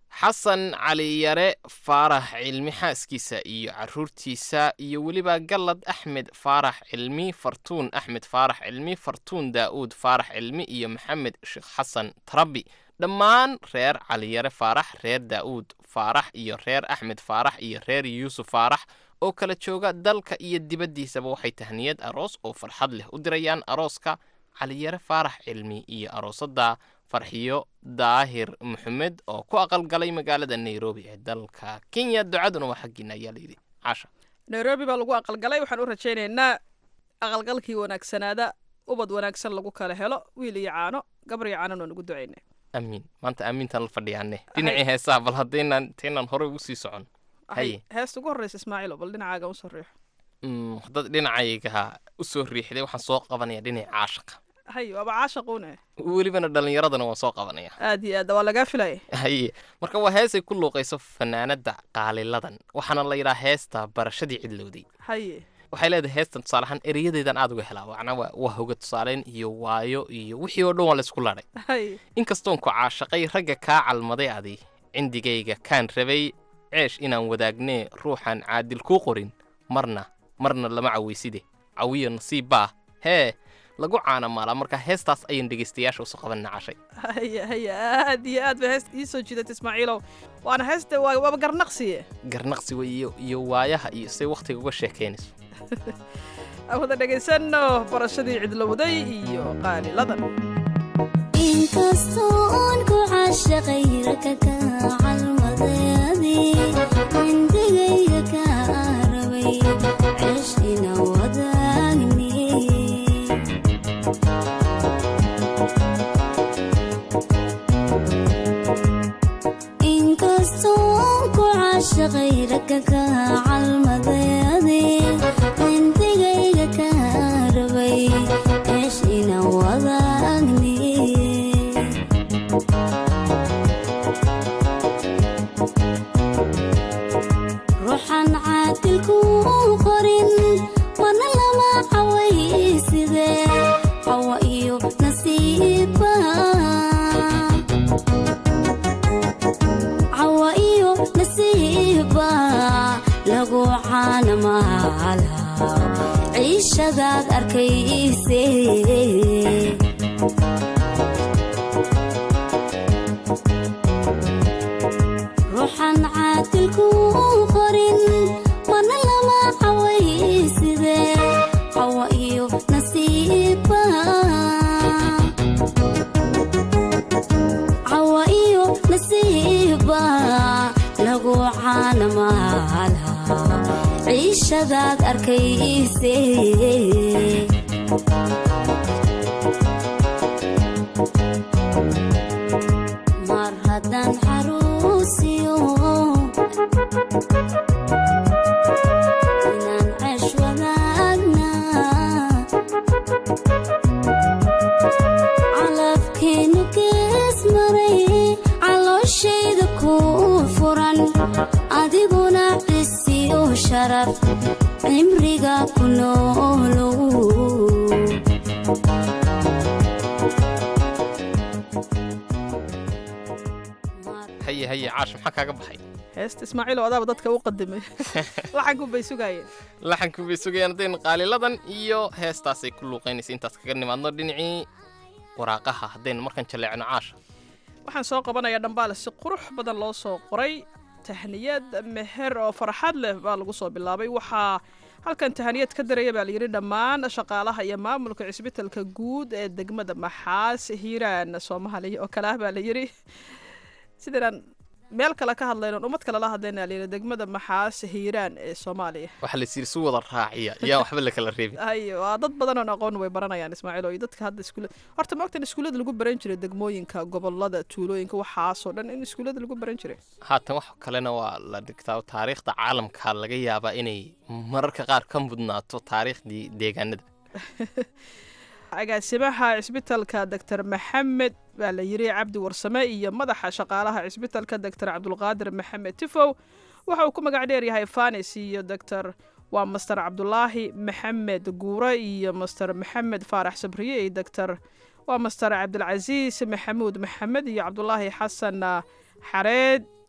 xasan cali yare faarax cilmi xaaskiisa iyo caruurtiisa iyo weliba gallad axmed faarax cilmi fartuun axmed faarax cilmi fartuun daa'uud faarax cilmi iyo maxamed sheekh xasan tarabi dhammaan reer caliyare faarax reer daa'uud faarax iyo reer axmed faarax iyo reer yuusuf faarax oo kala jooga dalka iyo dibaddiisaba waxay tahniyad aroos oo farxad leh u dirayaan arooska caliyare faarax cilmi iyo aroosadda farxiyo daahir maxamed oo ku aqalgalay magaalada nairobi ee dalka kenya ducaduna waa xaggiina ayaa layidhi caasha nairobi baa lagu aqalgalay waxaan u rajaynaynaa aqalgalkii wanaagsanaada ubad wanaagsan lagu kala helo wiil iyo caano gabar iyo caanan waan ugu ducaynay amiin maanta aamintaan la fadhiyaane dhinacii heesaha bal haddaynan intaynan horey ugu sii socon haye heesta ugu horreysa ismaaciilo bal dhinacaaga usoo riixo Mm, haddaad dhinacayga u soo riixday waxaan soo qabanaya dhinaca caashaqa hay waaba caashaquune welibana dhallinyaradana waan soo qabanaya aad iyo aad waa lagaa filaya haye marka waa heesay ku luuqayso fanaanada qaaliladan waxaana la yidhaha heesta barashadii cidlowday haye waxay leedahay heestan tusaale ahaan erayadeedan aad uga helaa macnaa waa waa hoga tusaaleyn iyo waayo iyo wixii oo dhan waa laysku ladhay haye inkastoon ku caashaqay ragga kaa calmaday adi cindigayga kaan rabay ceesh inaan wadaagnee ruuxaan caadil kuu qorin marna marna lama cawayside cawiyo nasiib baa hee lagu caana maalaa marka heestaas ayaan dhegaystayaasha usoo qabanina cashay haye haye aad iyo aad bay heesta ii soo jiidatay ismaaciilow waana heesta waa- waaba garnaqsiye garnaqsiga iyo iyo waayaha iyo say wakhtiga uga sheekaynayso aan wada dhegaysanno barashadii cidlowday iyo qaaliladan inkastoon ku caashaqay raka ka calmadeedi cindigayga ka rabay ceeshina wadaagni inkastoon ku caashaqay raka ka calmadeedi cindigayga ka rabay ceeshina wadaagni ruuxan caadilku qorin wana lama cawayside cawa iyo nasiiba cawa iyo nasiiba lagu caanamaala ciishadaad arkayse ruuxan caadilku qorin wana lama cawayside cawa iyo nasiiba cawa iyo nasiiba lagu caanamaala ciishadaad arkayse mar haddaan xaruusiyo inaan ceesh wadaagna calabkeenu gees maray calooshayda ku furan adiguna cisiyo sharaf cimriga ku noolow haye haye caash maxaa kaaga baxay heesta ismaaciilow adaaba dadka u qadimay laxanku bay sugaayeen laxanku bay sugayaan haddaynu qaaliladan iyo heestaasay ku luuqaynaysa intaas kaga nimaadno dhinacii waraaqaha haddaynu markan jaleecno caasha waxaan soo qabanayaa dhambaale si qurux badan loo soo qoray tahniyad meher oo farxad leh baa lagu soo bilaabay waxaa halkan tahaniyad ka daraya baa layidhi dhammaan shaqaalaha iyo maamulka cisbitalka guud ee degmada maxaas hiiraan soomaaliya oo kale ah baa layidhi sidainaan meel kale ka hadlayno ummad kale la hadlayna layidhi degmada maxaas hiiraan ee soomaaliya waxaa la siiri si wada raaciya yaa waxba la kala reebi ay waa dad badan oon aqoon way baranayaan ismaaciil oo iyo dadka hadda iskuula horta ma ogtan iskuullada lagu baran jiray degmooyinka gobolada tuulooyinka waxaasoo dhan in iskuullada lagu baran jiray haatan wax kalena waa la dhigtaa taariikhda caalamka laga yaabaa inay mararka qaar ka mudnaato taariikhdii deegaanada agaasimaha cisbitalka doctor maxamed baa la yiri cabdi warsame iyo madaxa shaqaalaha cisbitalka doctor cabdulqaadir maxamed tifow waxa uu ku magac dheer yahay fanis iyo doctor waa master cabdulaahi maxamed guure iyo master maxamed faarax sabriye iyo doctor waa master cabdilcasiis maxamuud maxamed iyo cabdulaahi xasan xareed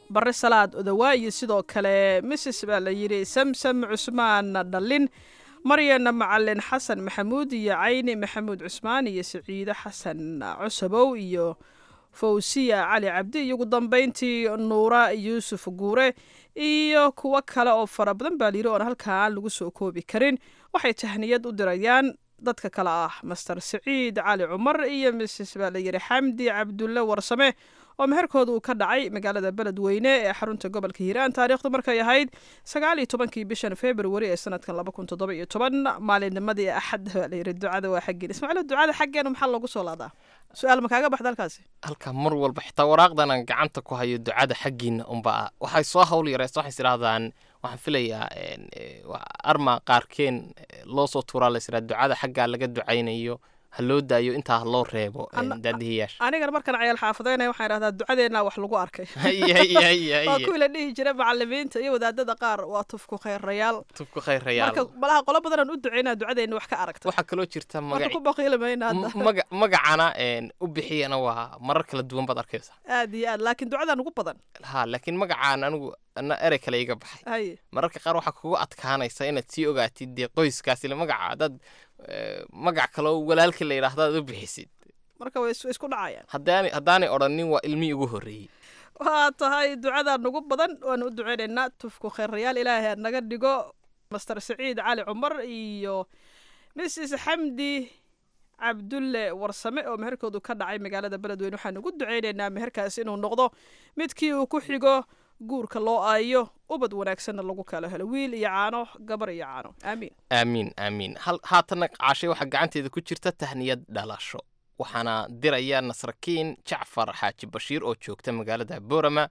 barre salaad odawaa iyo sidoo kale misis baa la yidhi samsam cusmaan dhallin maryan macalin xasan maxamuud iyo cayni maxamuud cusmaan iyo siciide xasan cusabow iyo fawsiya cali cabdi iyo ugu dambeyntii nuura yuusuf guure iyo kuwo kale oo fara badan baa layidhi oon halkaan lagu soo koobi karin waxay tahniyad u dirayaan dadka kale ah master siciid cali cumar iyo misis baa layidhi xamdi cabdulle warsame oo meherkooda uu ka dhacay magaalada beledweyne ee xarunta gobolka hiiraan taariikhdu markay ahayd sagaal iyo tobankii bishan februari ee sanadkan laba kun toddoba iyo toban maalinnimadii axad baa layidhi ducada waa xaggeen ismaaciil ducada xaggeena maxaa loogu soo laadaa su-aal ma kaaga baxda halkaasi halka mar walba xitaa waraaqdan aan gacanta ku hayo ducada xaggiina unba ah waxay soo hawl yareysa waxay isdhahdaan waxaan filayaa arma qaarkeen loo soo tuuraa la israa ducada xaggaa laga ducaynayo ha loo daayo intaa ha loo reebo daadihiyaasha anigana markaan cayaal xaafadeynaya waxaan idhahdaa ducadeennaa wax lagu arkay Haye, haye, haye, haye. waa kuwii la dhihi jiray macalimiinta iyo wadaadada qaar waa tufku khayrayaal tubku khayrayaal marka malaha qolo badanaan u ducaynaa ducadeenna wax ka aragta waxaa kaloo jirta marka magaci ku baqiili mayna hadda m- maga- magacana een, u bixiyana waa marar kala duwan baad arkaysaa aad iyo aad laakiin ducadan ugu badan ha laakiin magacaan anigu ana erey kale iga baxay haye mararka qaar waxaa kugu adkaanaysa inaad sii ogaatid dee qoyskaas ile magaca haddaad eh, magac kaloo walaalkii la yidhaahdo aad u bixisid marka way is- way isku dhacayaan haddaanay haddaanay odhanin waa ilmihii ugu horreeyey waa tahay ducadan ugu badan waanu u ducaynaynaa tufku khayrayaal ilaahay ha naga dhigo master saciid cali cumar iyo mrs xamdi cabdulle warsame oo meherkoodu ka dhacay magaalada beledweyne waxaan ugu ducaynaynaa meherkaas inuu noqdo midkii uu ku xigo guurka loo aayo ubad wanaagsanna lagu kala helo wiil iyo caano gabar iyo caano aamiin aamiin aamiin hal haatanna caashay waxaa gacanteeda ku jirta tahniyad dhalasho waxaana diraya nasrakiin jacfar xaaji bashiir oo joogta magaalada boorama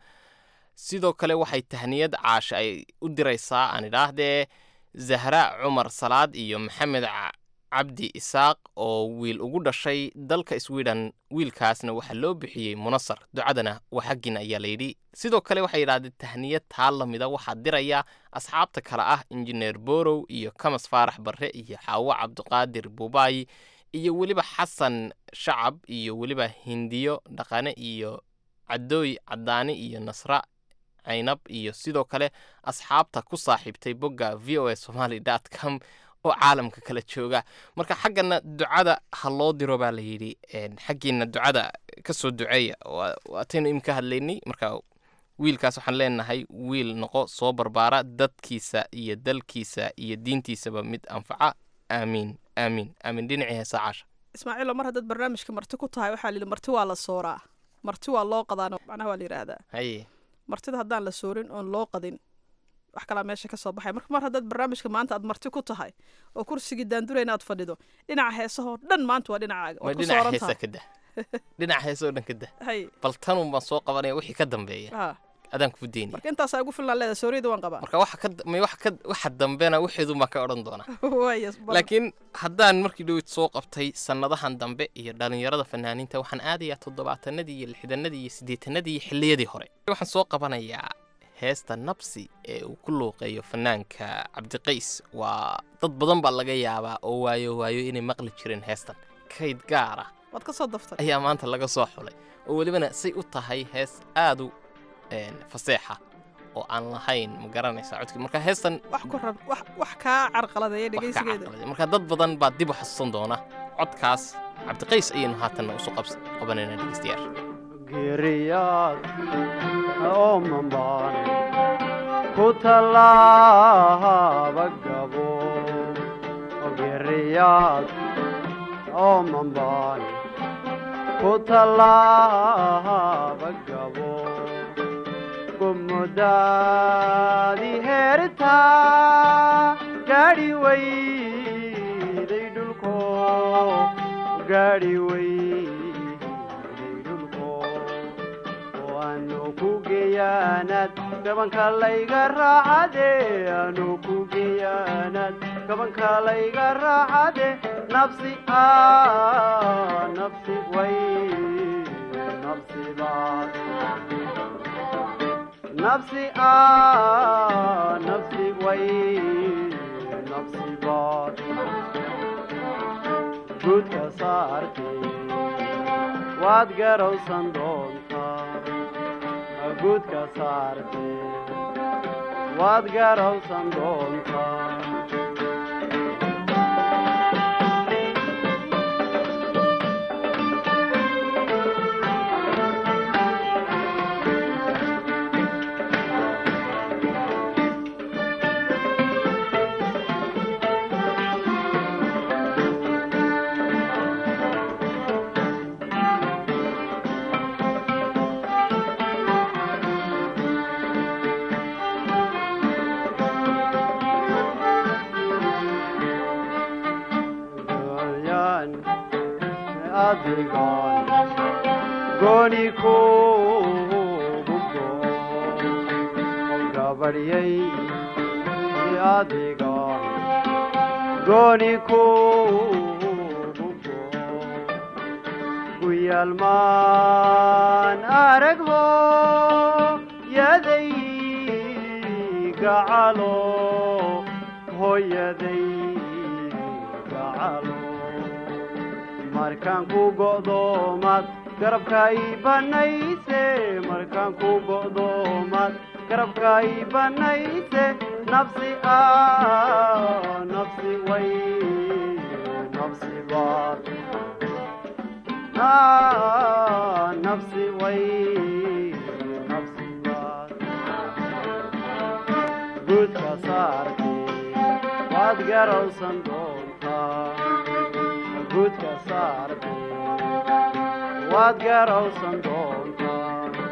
sidoo kale waxay tahniyad caasha ay u diraysaa aan idhaahdee zahra cumar salaad iyo maxamed ca- cabdi isaaq oo wiil ugu dhashay dalka sweden wiilkaasna waxaa loo bixiyey munasar ducadana waa xaggiina ayaa layidhi sidoo kale waxay yidhahdeen tahniyad taa lamida waxaa diraya asxaabta kale ah injineer borow iyo kamas faarax barre iyo xaawo cabdiqaadir buubaayi iyo weliba xasan shacab iyo weliba hindiyo dhaqane iyo cadooy cadaani iyo nasra caynab iyo sidoo kale asxaabta ku saaxiibtay bogga v o a somaly dot com oo caalamka kala jooga marka xaggana ducada ha loo diro baa la yidhi een, xaggiina ducada ka soo duceeya waa- waataynu imika hadlaynay marka wiilkaas waxaan leenahay wiil noqo soo barbaara dadkiisa iyo dalkiisa iyo diintiisaba mid anfaca aamiin aamiin aamiin dhinacii heesa caasha ismaaciilo mar haddaad barnaamijka marti ku tahay waxaa layidhi marti waa la sooraa marti waa loo qadaano macnaha waa la yidhaahdaa haye martida haddaan la soorin oon loo qadin wax kalaa meesha ka soo baxay marka mar haddaad barnaamijka maanta aad marti ku tahay oo kursigii daandurayna aad fadhido dhinaca heesahoo dhan maanta waa dhinacaaga ma waad ku dhinaca sooran heesa tahay ka dah dhinaca heesa oo dhan ka dah hay bal tanun baan soo qabanaya wixii ka dambeeya ha adaan kuu deynaya marka intaasaa ugu filan leeda sooriyada waan qabaa marka waxa ka may waxa ka waxa dambena wixeedu ma ka odhan doonaa waaya bal- laakiin haddaan markii dhowid soo qabtay sannadahan dambe iyo dhallinyarada fanaaniinta waxaan aadayaa toddobaatanadii iyo lixdanadii iyo siddeetanadii iyo xilliyadii hore waxaan soo qabanayaa heesta nabsi ee uu ku luuqeeyo fanaanka cabdiqays waa dad badan baa laga yaabaa oo waayo waayo inay maqli jireen heestan kayd gaar ah waad ka soo daftay ayaa maanta laga soo xulay oo welibana say u tahay hees aad u een, faseexa oo aan lahayn ma garanaysaa codkii marka heestan wax ku rab wax wax kaa carqaladeeya wax ka dhegeysigeeda carqaladay. marka dad badan baa dib u xasuusan doona codkaas cabdiqays ayaynu haatanna usu qabs qabanayna dhegeystayaasha geeriyaad oo mambaan ku tallaaba gabo geeriyaad oo mambaan ku tallaaba gabo gumudaadi heertaa gaadhi weyday dhulko gaadhi weyday dhulko waanu ku geeyaanaad gabanka layga raacade aanu ku geeyaanaad gabanka layga raacade nafsi a nafsi way nafsi baad nafsi a nafsi way nafsi baad guudka saartay waad garowsan doontaa guudka saarte waad garowsan doontaa Goyan adigon goni kugu go gabaryay adigon goni kugu go guyalmaan aragho yaday gacalo hooyaday gacalo markaan ku go'doomaad garabka ii banayse markaan ku go'doomaad garabka ii banayse nafsi ah nafsi way nafsi baad ah nafsi way nafsi baad guudka saartay waad garowsan doontaa guudka saartay waad garowsan doontaa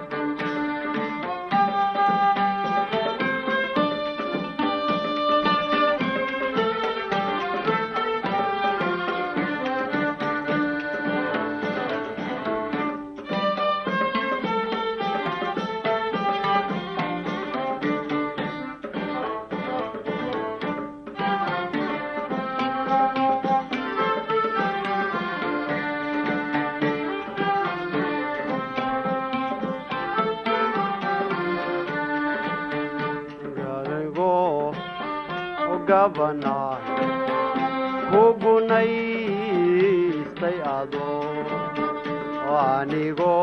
garigo gabana kugunaystay ado anigo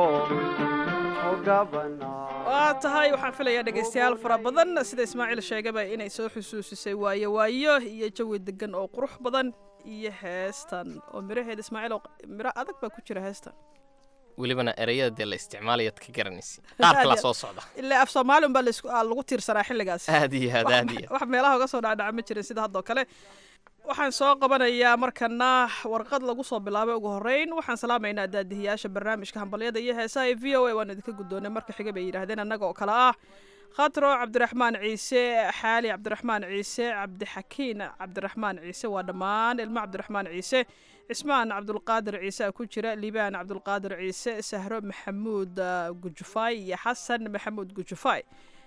gabana waa tahay waxaan filayaa dhegaystayaal fara badan sida ismaaciil sheegaba inay soo xusuusisay waayo waayo iyo jawi degan oo qurux badan iyo heestan oo miraheeda ismaaciil oo miro adag baa ku jira heestan welibana ereyada dee la isticmaalayaad ka garanaysa qaar kalaa soo socda ilaa af soomaali unbaa laisku- aa lagu tiirsanaa xilligaas aad iyo aad aad iyo wax meelaha uga soo dhacdhaca ma jirin sida haddoo kale waxaan soo qabanayaa markana warqad lagu soo bilaabay ugu horreyn waxaan salaamaynaa daadihiyaasha barnaamijka hambalyada iyo heesaha ee v o a waan idinka guddoonay marka xiga bay yidhaahdeen annaga oo kale ah khatro cabdiraxmaan ciise xaali cabdiraxmaan ciise cabdixakiin cabdiraxmaan ciise waa dhammaan ilmo cabdiraxmaan ciise cismaan cabdulqaadir ciise a ku jira liibaan cabdulqaadir ciise sahro maxamuud ah, gujufaay iyo xasan maxamuud gujufaay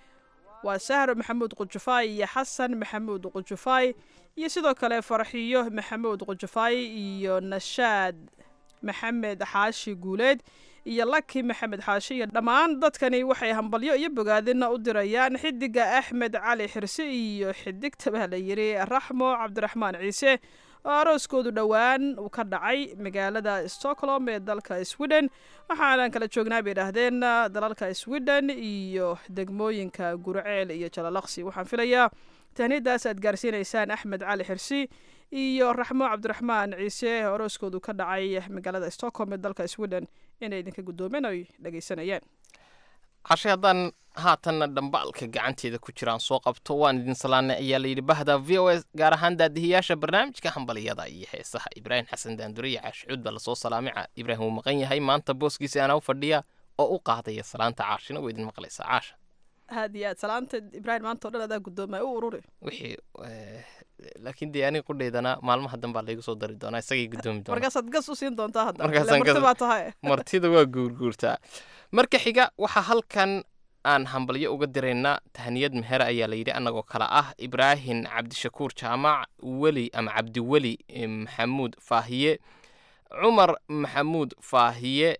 waa sahro maxamuud qujufaay iyo xasan maxamuud qujufaay iyo sidoo kale farxiyo maxamuud qujufaay iyo nashaad maxamed xaashi guuleed iyo laki maxamed xaashi iyo dhammaan dadkani waxay hambalyo iyo bogaadina u dirayaan xidiga axmed cali xirse iyo xidigta baa la yiri raxmo cabdiraxmaan ciise oo arooskoodu dhowaan uu ka dhacay magaalada stockholm ee dalka sweden waxaanan kala joognaa bay idhaahdeen dalalka sweden iyo degmooyinka gurceel iyo jalalaqsi waxaan filayaa tahniadaas aad gaarsiinaysaan axmed cali xirsi iyo raxmo cabdiraxmaan ciise oo arooskoodu ka dhacay magaalada stockholm ee dalka sweden inay idinka guddoomen oy dhegaysanayaan cashe haddaan haatanna dhambaalka gacanteeda ku jiraan soo qabto waan idin salaanay ayaa layidhi bahda v o s gaar ahaan daadihiyaasha barnaamijka hambaliyada iyo heesaha ibraahim xasan daandure iyo caashicuud baa lasoo salaamay Ca- ibraahim wuu maqan yahay maanta booskiisa anaa u fadhiya oo u qaadaya salaanta caashina waa idin maqlaysaa caasha aad iyo aad salaanta ibraahim maanta oo dhan adaa guddoomaya u ururi wixii eh, laakiin dee aniga qudhaydana maalmaha danbaa laygu soo dari doonaa isagay guddoomi doonaa markaasaad gas u siin doontaa hadda Markaasaan Ile marti gas- baa tahay martida waa guurguurtaa marka xiga waxaa halkan aan hambalyo uga diraynaa tahniyad meher ayaa layidhi annagoo kale ah ibraahim cabdishakuur jaamac weli ama cabdiweli eh, maxamuud faahiye cumar maxamuud faahiye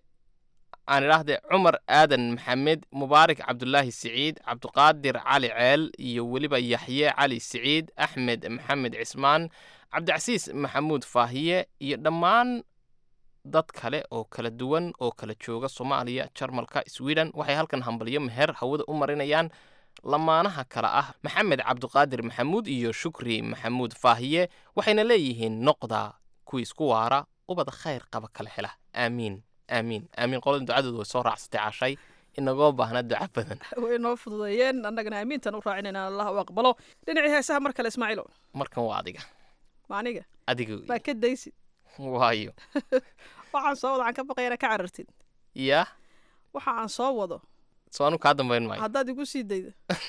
aan idhaahde cumar aadan maxamed mubaarak cabdulaahi siciid cabdiqaadir cali ceel iyo weliba yaxye cali siciid axmed maxamed cismaan cabdicasiis maxamuud faahiye iyo dhammaan dad kale oo kala duwan oo kala jooga soomaaliya jarmalka sweden waxay halkan hambalyo meher hawada u marinayaan lamaanaha kale ah maxamed cabdiqaadir maxamuud iyo shukri maxamuud faahiye waxayna leeyihiin noqda kuwii isku waara ubad khayr qaba kala hela aamiin aamiin aamiin qolada ducadoodu way soo raacsatay cashay inagoo baahna duca badan way noo fududeeyeen annagana aamiintan u raacinayna allah u aqbalo dhinacii heesaha mar kale ismaaciilo markan waa adiga ma aniga adiga baa ka daysid waayo waxaan soo wado aan ka baqayana ka carartid yaa waxa aan soo wado soo anu kaa dambayn maayo haddaad igu sii daydo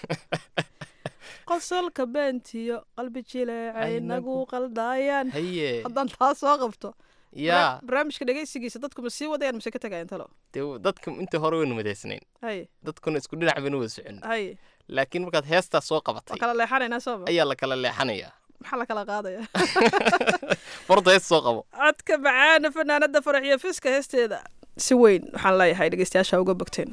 qosolka beentiyo qalbi jileecay nagu qaldaayaan haye haddaan taa soo qabto yaa barnaamijka dhegaysigiisa dadku ma sii wadayaan mise ka tagayaan talo dee dadka inta hore waynu madaysnayn haye dadkuna isku dhinac baynu wada socon haye laakiin markaad heestaa soo waa qabatay kala leexanaynaa sooma ayaa la kala leexanayaa maxaa la kala qaadaya farda hees soo qabo codka macaana fanaanada faraxiyo fiska heesteeda si weyn waxaan leeyahay dhegeystayaasha uga bogteen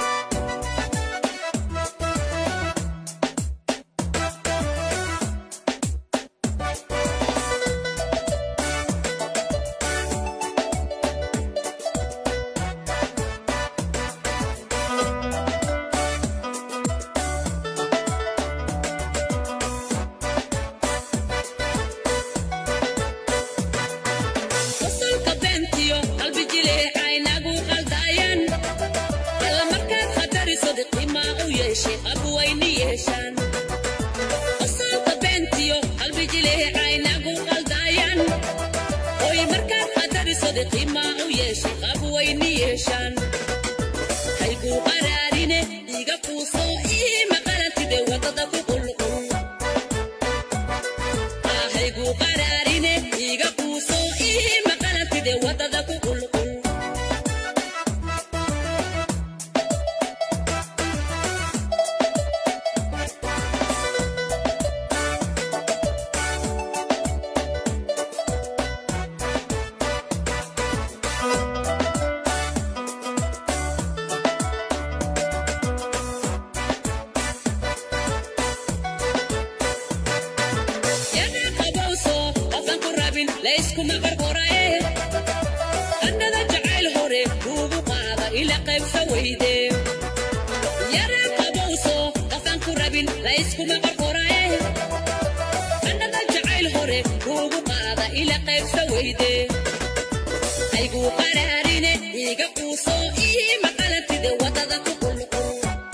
qosolka beentiyo qalbi jileecay nagu qaldaayaan alla markaad khatariso diqimaa u yeeshay qabwayni yeeshaan qosolka beentiyo qalbi jileecay nagu qaldaayaan oy markaad khatariso diqimaa u yeeshay qabwayni yeeshaan hayguu qaraarine iga fuuso ii maqalantide wadada ku qulqul hayguu qaraarine iga fuuso ii maqalantide wadada ku qulqul yana qabowso qofan ku rabin layskuma qarqorae annada jacayl hore kuugu qaada ila qaybsa weyde yana qabowso qofan ku rabin layskuma qarqorae annada jacayl hore kuugu qaada ila qaybsa weyde ayguu qaraarine iga quuso ii maqalantide wadada ku qulqul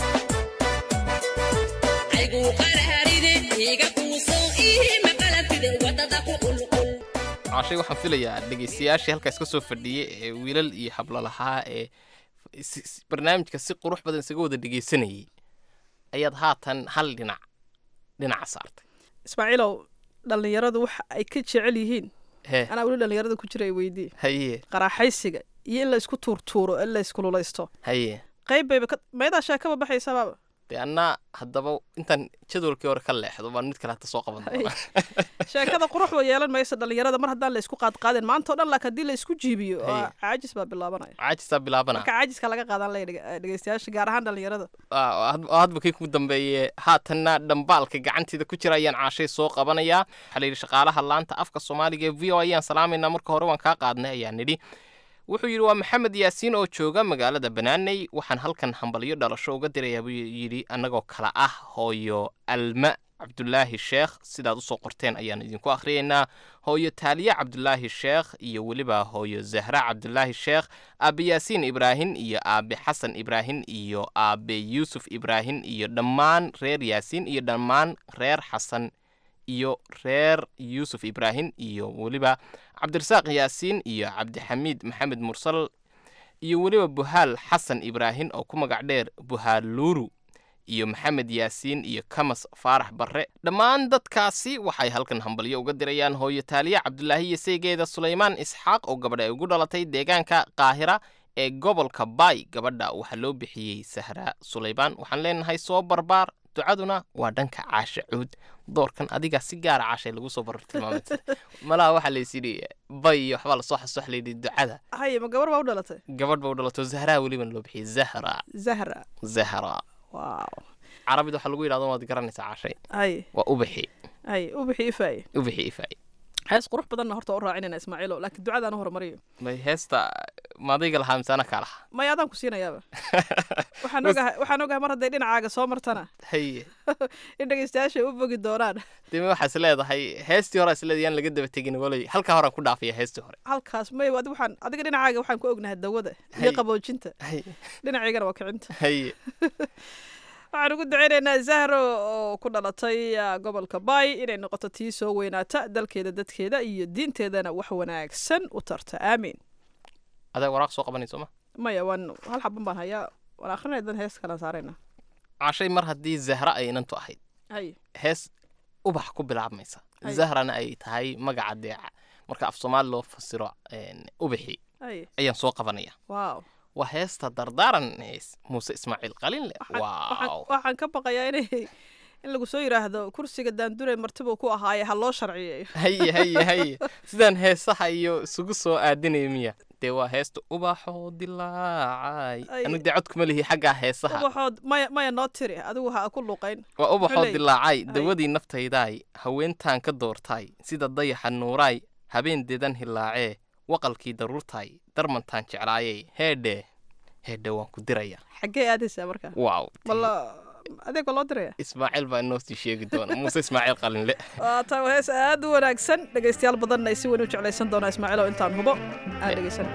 ayguu qaraarine iga quuso ii maqalantide wadada ku qulqul cashay waxaan filayaa dhegaystayaashii halkaas ka soo fadhiyey ee wiilal iyo hablo lahaa ee si- si- barnaamijka si qurux badan isaga wada dhegaysanayay ayaad haatan hal dhinac dhinaca saartay ismaaciilow dhallinyaradu waxa ay ka jecel yihiin hee anaa weli dhallinyarada ku jira ay weydii haye qaraaxaysiga iyo in la isku tuurtuuro in la iskululaysto haye qayb bayba ka meedaa sheekaba baxaysabaaba dee annaa haddaba intaan jadwalkii hore ka leexdo baan mid kale hata soo qaban doonaa sheekada qurux way yeelan maysa dhallinyarada mar haddaan la isku qaadqaadin maanta o dhan laakiin haddii la isku jiibiyo Haye. waa caajis baa bilaabanaya caajisaa bilaabana marka caajiska laga qaadan laya dhege- dhegeystayaasha gaar ahaan dhallinyarada Ah, oo had- oo hadba kii ku dambeeye haatanna dhambaalka gacanteeda ku jira ayaan caashay soo qabanayaa waxaa la yidhi shaqaalaha laanta afka soomaaliga ee v o ayaan salaamaynaa marka hore waan kaa qaadnay ayaan nidhi wuxuu yidhi waa maxamed yaasiin oo jooga magaalada banaaney waxaan halkan hambalyo dhalasho uga dirayaa buu yidhi annagoo kala ah hooyo alma cabdulaahi sheekh sidaad usoo qorteen ayaan idinku akhriyaynaa hooyo taaliye cabdulaahi sheekh iyo weliba hooyo zahra cabdulaahi sheekh aabe yaasiin ibraahin iyo aabe xasan ibraahin iyo aabe yuusuf ibraahin iyo dhammaan reer yaasiin iyo dhammaan reer xasan iyo reer yuusuf ibraahin iyo weliba cabdirasaaq yaasiin iyo cabdixamiid maxamed mursal iyo weliba buhaal xasan ibraahin oo ku magac dheer buhaal luuru iyo maxamed yaasiin iyo kamas faarax barre dhammaan dadkaasi waxay halkan hambalyo uga dirayaan hooyo taaliye cabdulaahi iyo saygeeda sulaymaan isxaaq oo gabadha ay ugu dhalatay deegaanka qaahira ee gobolka baay gabadha waxaa loo bixiyey sahra sulaymaan waxaan leenahay soo barbaar ducaduna waa dhanka caasha cuud doorkan adiga si gaara caashay lagu soo barar tilmaamay malaha waxaa laysidhi bay iyo waxbaa lasoo xasuux layidhi ducada haye ma gabar baa u dhalatay gabadh ba u dhalato zahraa welibana loo bixiyey zahra zahra zahra waaw carabida waxaa lagu yidhahdo waad garanaysaa caashay haye waa ubixi haye ubixi ifaaye ubixi ifaaye hees qurux badanna horta u raacinayna ismaaciilo laakiin ducadaan u horumariyo may heesta maadayga lahaa mise ana kaa lahaa maya adaan ku siinayaaba waxaan ogahay waxaan ogahay mar hadday dhinacaaga soo martana haye in dhegeystayaasha ay u bogi doonaan deme waxaa is leedahay heestii hore is leedahay yaan laga daba tegin walay halkaa horaan ku dhaafaya heestii hore halkaas may adi waxaan adiga dhinacaaga waxaan ku ognahay dawada iyo Hay. qaboojinta Hay. dhinacaygana waa kicinta haye waxaan ugu duceynaynaa zahro oo ku dhalatay ah, gobolka bay inay noqoto tii soo weynaata dalkeeda dadkeeda iyo diinteedana wax wanaagsan u tarta aamiin adaa waraaq soo qabanayso ma maya waan hal xaban baan hayaa waan akrinaya dan hees kalaan saarayna cashay mar haddii zahra ay inantu ahayd hay hees ubax ku bilaabmaysa Ay. zahrana ay tahay magaca deeca marka af soomaali loo fasiro een, ubaxii hay ayaan soo qabanaya waaw waa heesta dardaaran hees muuse ismaaciil qalinle waxaan waaw waxaan ka baqayaa inay in lagu soo yidhaahdo kursiga daandure martibuu ku ahaaye ha loo sharciyeeyo haye haye haye sidaan heesaha iyo isugu soo aadinaya miya dee waa heesta ubaxoo dilaacay Ay. anu dee codkuma lihi xaggaa heesaha ubaxood maya maya noo tiri adigu ha ku luqayn waa ubaxoo Koley. dilaacay Ay. dawadii naftaydaay haweentaan ka doortaay sida dayaxa nuuraay habeen dedan hilaacee waqalkii daruurtaay darmantaan jeclaayey heedhe heedhe waan ku diraya xaggee aadaysaa marka waaw balla adeeg waa loo diraya ismaaciil baa inoo sii sheegi doona muuse ismaaciil qalinle waa taa waa hees aad u wanaagsan dhegaystayaal badanna ay si weyn u jeclaysan doonaa ismaaciil oo intaan hubo aan dhegaysan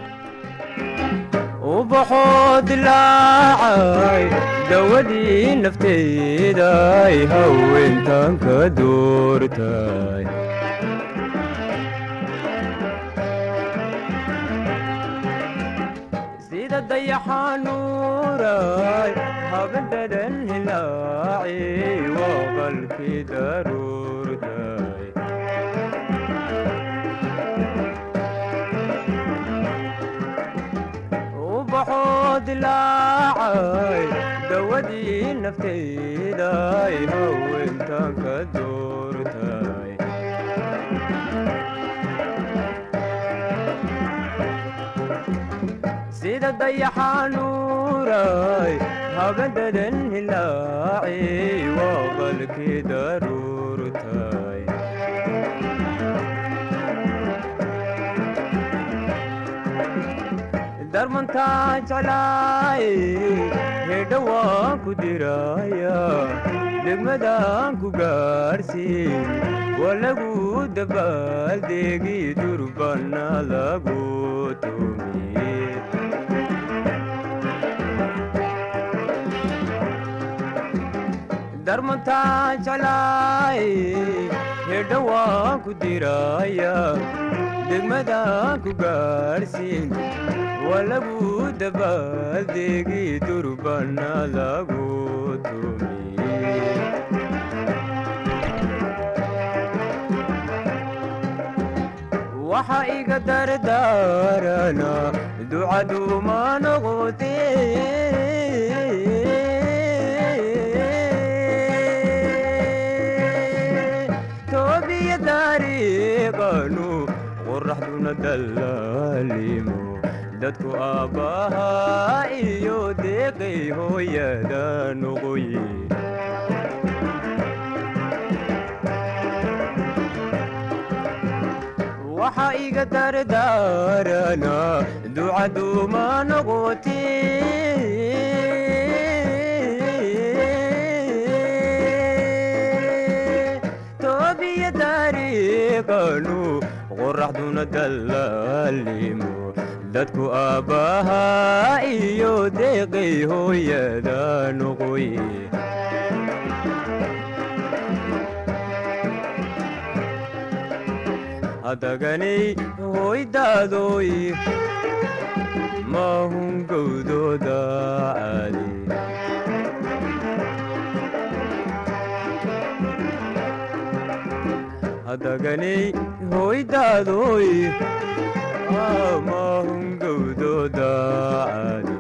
ubaxoo dilaacay dawadii nafteeday haweentan ka doortay sida dayaxanuuray habadadan hilaaci waqalkii daruurtay ubaxoo dilaacay dawadii nafteyday haweentan ka doortay sida dayaxanuuray habadadan hilaaci waqalkii daruurtay darmantaa jeclaay hedha waan ku diraya degmadaan ku gaarsiin waa lagu dabaaldegi durbana lagu tumiye darmantaa jeclaay hedha waan ku diraya degmadaan ku gaarsiin waa lagu dabaaldegi durbana lagu tumiye waxa iga dardaarana ducaduma noqote toobiya dariiqanu qoraxduna dallaalimo dadku aabbahaa iyo deeqay hooyada noqoye waxa iga dardaarana ducaduma noqote toobiya dariiqanu qoraxduna dallaalimo dadku aabbahaa iyo deeqay hooyada noqoye hadaganay hoydaadoy maahun gowdooda caadi hadaganay hoydaadoy maahun gowdooda caadi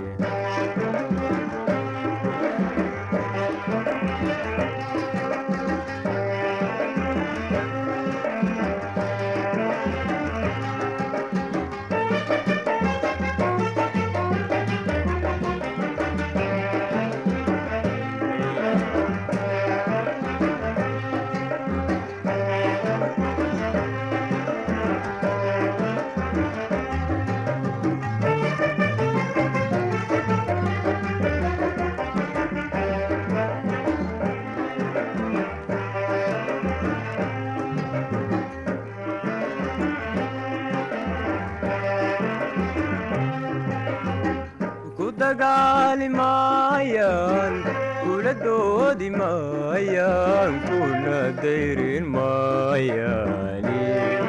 dagaali maayaan kula doodi maayaan kuna dayrin maayaani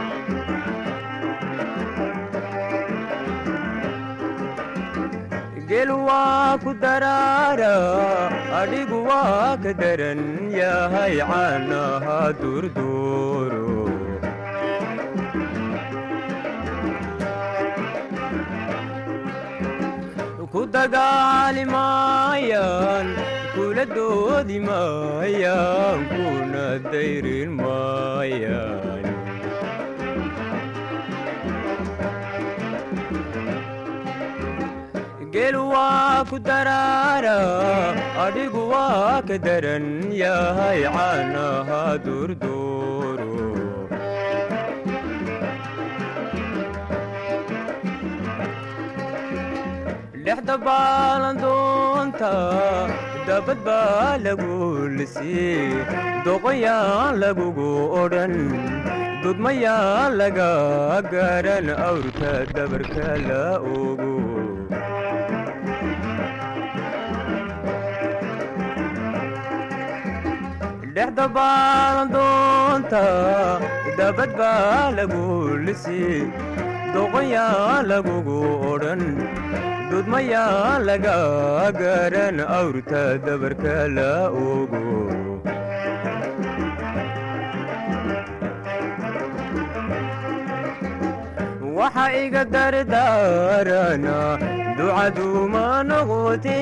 gel waa ku daraara adhigu waa ka daran yahay caanaha durduuro ku dagaali maayaan kula doodi maayaan kuna dayrin maayaan gel waa ku daraara adhigu waa ka daran yahay caanaha durduuro dhexda baalandoonta dabad baa lagu lisii doqoyaan lagugu odhan dudmayaan laga garan awrka dabarka la ogo dhexda baalandoonta dabad baa lagu lisii doqoyaan lagugu odhan dudmayaa laga garan awrta dabarka la ogo waxa iga dardaarana ducaduma noqote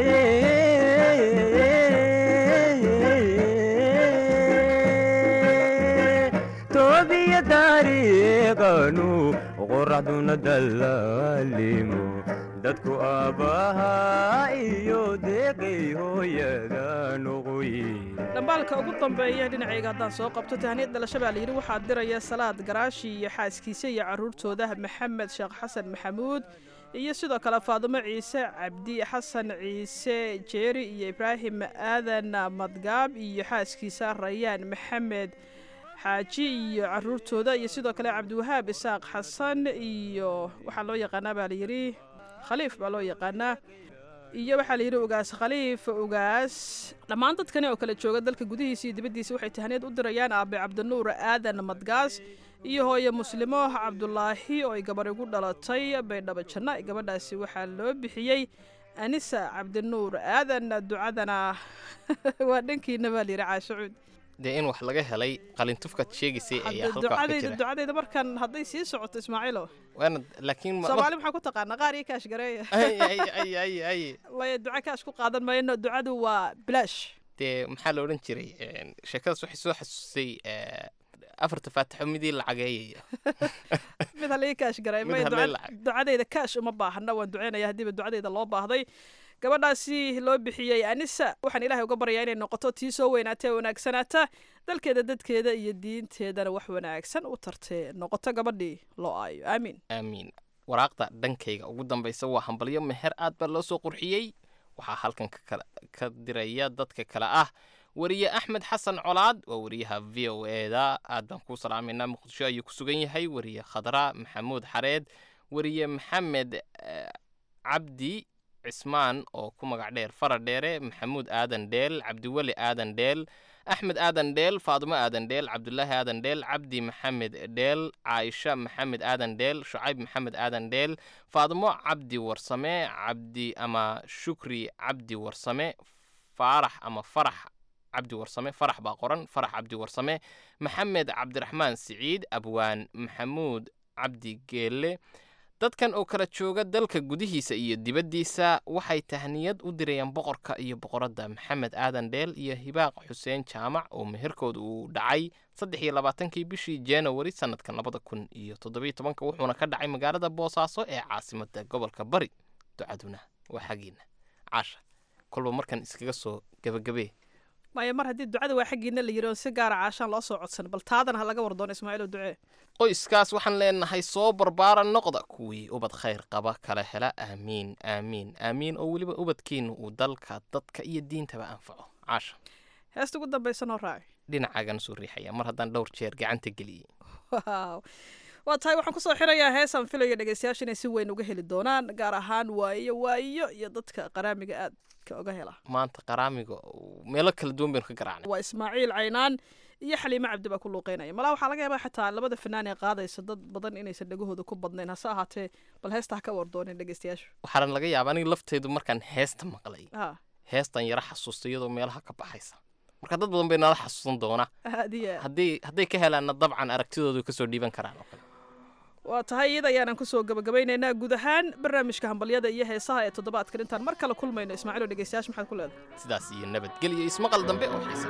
toobiya taariiqanu qoraxduna dallaalimo dadku aabbahaa iyo deeqay hooyada noqoye dhambaalka ugu dambeeya dhinacayga haddaan soo qabto tahniyad dhalasho baa layidhi waxaa diraya salaad garaashi iyo xaaskiisa iyo carruurtooda maxamed sheekh xasan maxamuud iyo sidoo kale faadumo ciise cabdi xasan ciise jeeri iyo ibraahim aadan madgaab iyo xaaskiisa rayaan maxamed xaaji iyo caruurtooda iyo sidoo kale cabdiwahaab isaaq xasan iyo waxaa loo yaqaanaa baa layidhi khaliif baa loo yaqaanaa iyo waxaa layidhi ugaas khaliif ugaas dhammaan dadkani oo kale jooga dalka gudihiisa iyo dibaddiisa waxay tahniyad u dirayaan aabe cabdinuur aadan madgaas iyo hooye muslimo cabdulaahi oo ay gabar igu dhalatay baydhabo janna gabadhaasi waxaa loo bixiyey anisa cabdinuur aadan ducadana waa dhankiina baa layidhi caashacuud dee in wax laga helay qalintufkaad sheegaysay ayaa halka wax ka ducadayda jira ducadayda markan hadday sii socoto ismaaciilo waana laakiin ma- soomaali maxaa ku taqaanaa qaar iyo kaash gareeya ay ay ay ay ay maya duca kaash ku qaadan mayno ducadu waa bilaash dee maxaa la odhan jiray een, sheekadaas waxay soo xasuusay eh, afarta faatixo midii lacageeyaya mid halii kaash garay Mid maya halii duca- lacag. ducadayda kaash uma baahna waan duceynaya haddiiba ducadayda loo baahday gabadhaasi loo bixiyey anisa waxaan ilaahay uga baryaa inay noqoto tii soo weynaata ee wanaagsanaata dalkeeda dadkeeda iyo diinteedana wax wanaagsan u tartee noqoto gabadhii loo aayo aamiin aamiin waraaqda dhankayga ugu dambaysa waa hambalyo meher aad baa loo soo qurxiyey waxaa halkan ka kala- ka diraya dadka kale ah wariye axmed xasan colaad waa wariyaha v o eda aad baan kuu salaamayna muqdisho ayuu ku sugan yahay wariye khadra maxamuud xareed wariye maxamed eh, cabdi cismaan oo ku magac dheer fara dheere maxamuud aadan dheel cabdiweli aadan dheel axmed aadan dheel faadumo aadan dheel cabdulaahi aadan dheel cabdi maxamed dheel caaisha maxamed aadan dheel shucayb maxamed aadan dheel faadumo cabdi warsame cabdi ama shukri cabdi warsame faarax ama farax cabdi warsame farax baa qoran farax cabdi warsame maxamed cabdiraxmaan siciid abwaan maxamuud cabdi geelle dadkan oo kala jooga dalka gudihiisa iyo dibaddiisa waxay tahniyad u dirayaan boqorka iyo boqoradda maxamed aadan dheel iyo hibaaq xuseen jaamac oo meherkooda uu dhacay saddex iyo labaatankii bishii januari sanadkan labada kun iyo toddobiyo tobanka wuxuuna ka dhacay magaalada boosaaso ee caasimadda gobolka bari ducaduna waa xaggiina caasha kolba markan iskaga soo gebagabee maya mar haddii ducada waa xaggiina la yidhi oo si gaara caashaan loo soo codsan bal taadana ha laga wardoon ismaaciilo ducee qoyskaas waxaan leenahay soo barbaara noqda kuwii ubad khayr qaba kala hela aamiin aamiin aamiin oo weliba ubadkiina uu dalka dadka iyo diintaba anfaco caasha heesta ugu dambaysa noo raaci dhinacaagan soo riixaya mar haddaan dhowr jeer gacanta geliyey Wow. waa tahay waxaan kusoo xirayaa heesaan filayo dhegeystayaasha inay si weyn uga heli doonaan gaar ahaan waayo waayo iyo dadka qaraamiga aadka uga hela maanta qaraamiga meelo kala duwan baynu ka garaacnay waa ismaaciil caynaan iyo xaliime cabdi baa ku luuqeynaya malaha waxaa laga yaabaa xataa labada fanaan ee qaadaysa dad badan inaysan dhegahooda ku badnayn hase ahaatee bal heesta ha ka wardooneen dhegeystayaashu waxaana laga yaaba aniga lafteedu markaan heesta maqlay ha heestan yara xasuusta iyadoo meelaha ka baxaysa marka dad badan bay nala xasuusan doona aad iyo aad haddii hadday ka helaanna dabcan aragtidoodu kasoo dhiiban karaan oo kale waa tahay iyada ayaanan kusoo gabagabaynaynaa guud ahaan barnaamijka hambalyada iyo heesaha ee toddobaadkan intaan mar kale kulmayno ismaaciil oo dhegeystayaasha maxaad ku leedahay sidaas iyo nabadgelyo ismaqal dambe oo xiisa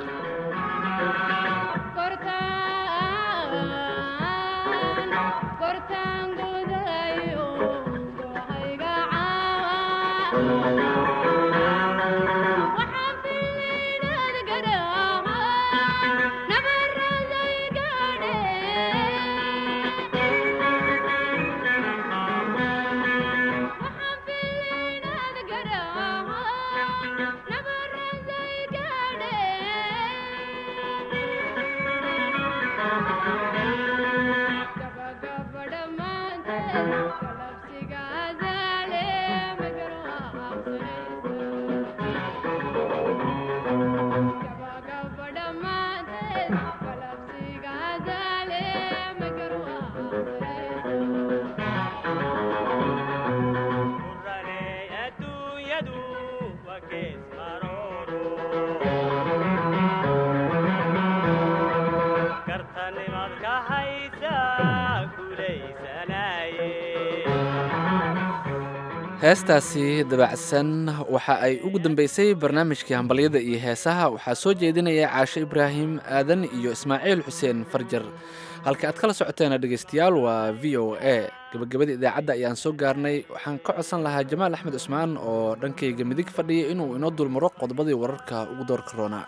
heestaasi dabacsan waxa ay ugu dambeysay barnaamijkii hambalyada iyo heesaha waxaa soo jeedinaya caashe ibraahim aadan iyo ismaaciil xuseen farjar halka aad kala socoteena dhegeystayaal waa v o a gabagabada idaacadda ayaan soo gaarnay waxaan ka codsan lahaa jamaal axmed cusmaan oo dhankayga midig fadhiya inuu inoo dulmaro qodobadii wararka ugu doorka roonaa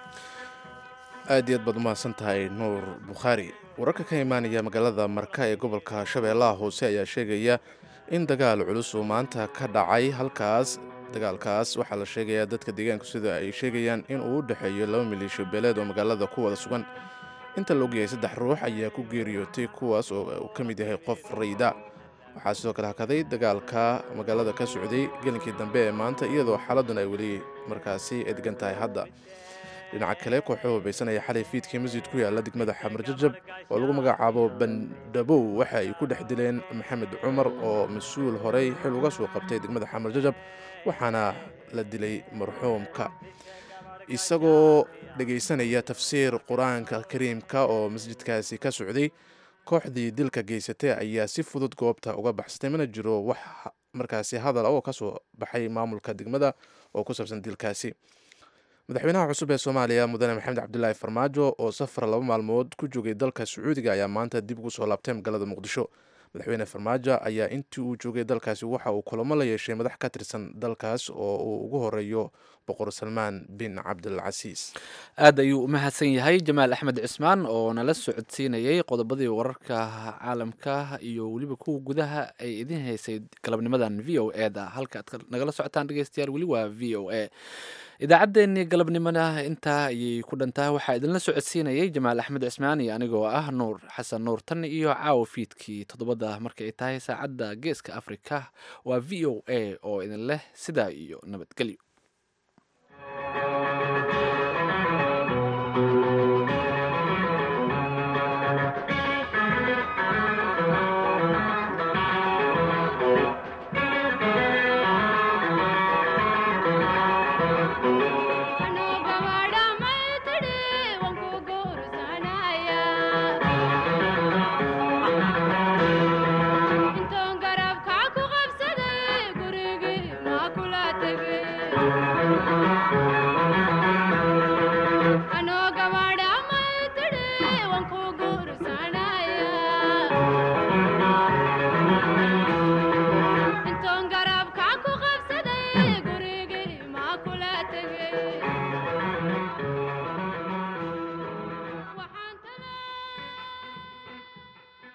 aad iyo aad baad umahadsan tahay nuur bukhaari wararka ka imaanaya magaalada marka ee gobolka shabeellaha hoose ayaa sheegaya in dagaal culus uu maanta ka dhacay halkaas dagaalkaas waxaa la sheegayaa dadka deegaanku sida ay sheegayaan in uu u dhexeeyo laba maleeshiyo beeleed oo magaalada ku wada sugan inta la ogyahay saddex ruux ayaa ku geeriyootay kuwaas oo uu ka mid yahay qof rayda waxaa sidoo kale hakaday dagaalka magaalada ka socday gelinkii dambe ee maanta iyadoo xaaladuna ay weli markaasi edgan tahay hadda dhinaca kale kooxo hubaysanaya xalay fiidkii masjid ku yaala degmada xamar jajab oo lagu magacaabo bandhabow waxa ay ku dhex dileen maxamed cumar oo mas-uul horey xil uga soo qabtay degmada xamar jajab waxaana la dilay marxuumka isagoo dhegaysanaya tafsiir qur-aanka kariimka oo masjidkaasi ka socday kooxdii dilka geysatay ayaa si fudud goobta uga baxsatay mana jiro wax markaasi hadal oo ka soo baxay maamulka degmada oo ku saabsan dilkaasi madaxweynaha cusub ee soomaaliya mudane maxamed cabdilaahi farmaajo oo safar laba maalmood ku joogay dalka sacuudiga ayaa maanta dib ugu soo laabtay magaalada muqdisho madaxweyne farmaajo ayaa intii uu joogay dalkaasi waxa uu kulamo la yeeshay madax ka tirsan dalkaas oo uu ugu horeeyo boqor salmaan bin cabdilcasiis aad ayuu u mahadsan yahay jamaal axmed cismaan oo nala socodsiinayay qodobadii wararka caalamka iyo weliba kuwa gudaha ay idin haysay galabnimadan v o e da halka aad nagala socotaan dhegeystayaal weli waa v o a idaacaddeenii galabnimona intaa ayay ku dhantahay waxaa idinla socodsiinayay jamaal axmed cismaan iyo anigoo ah nuur xasan nuur tan iyo caawa fiidkii toddobada marka ay tahay saacadda geeska afrika waa v o a oo idin leh sidaa iyo nabadgelyo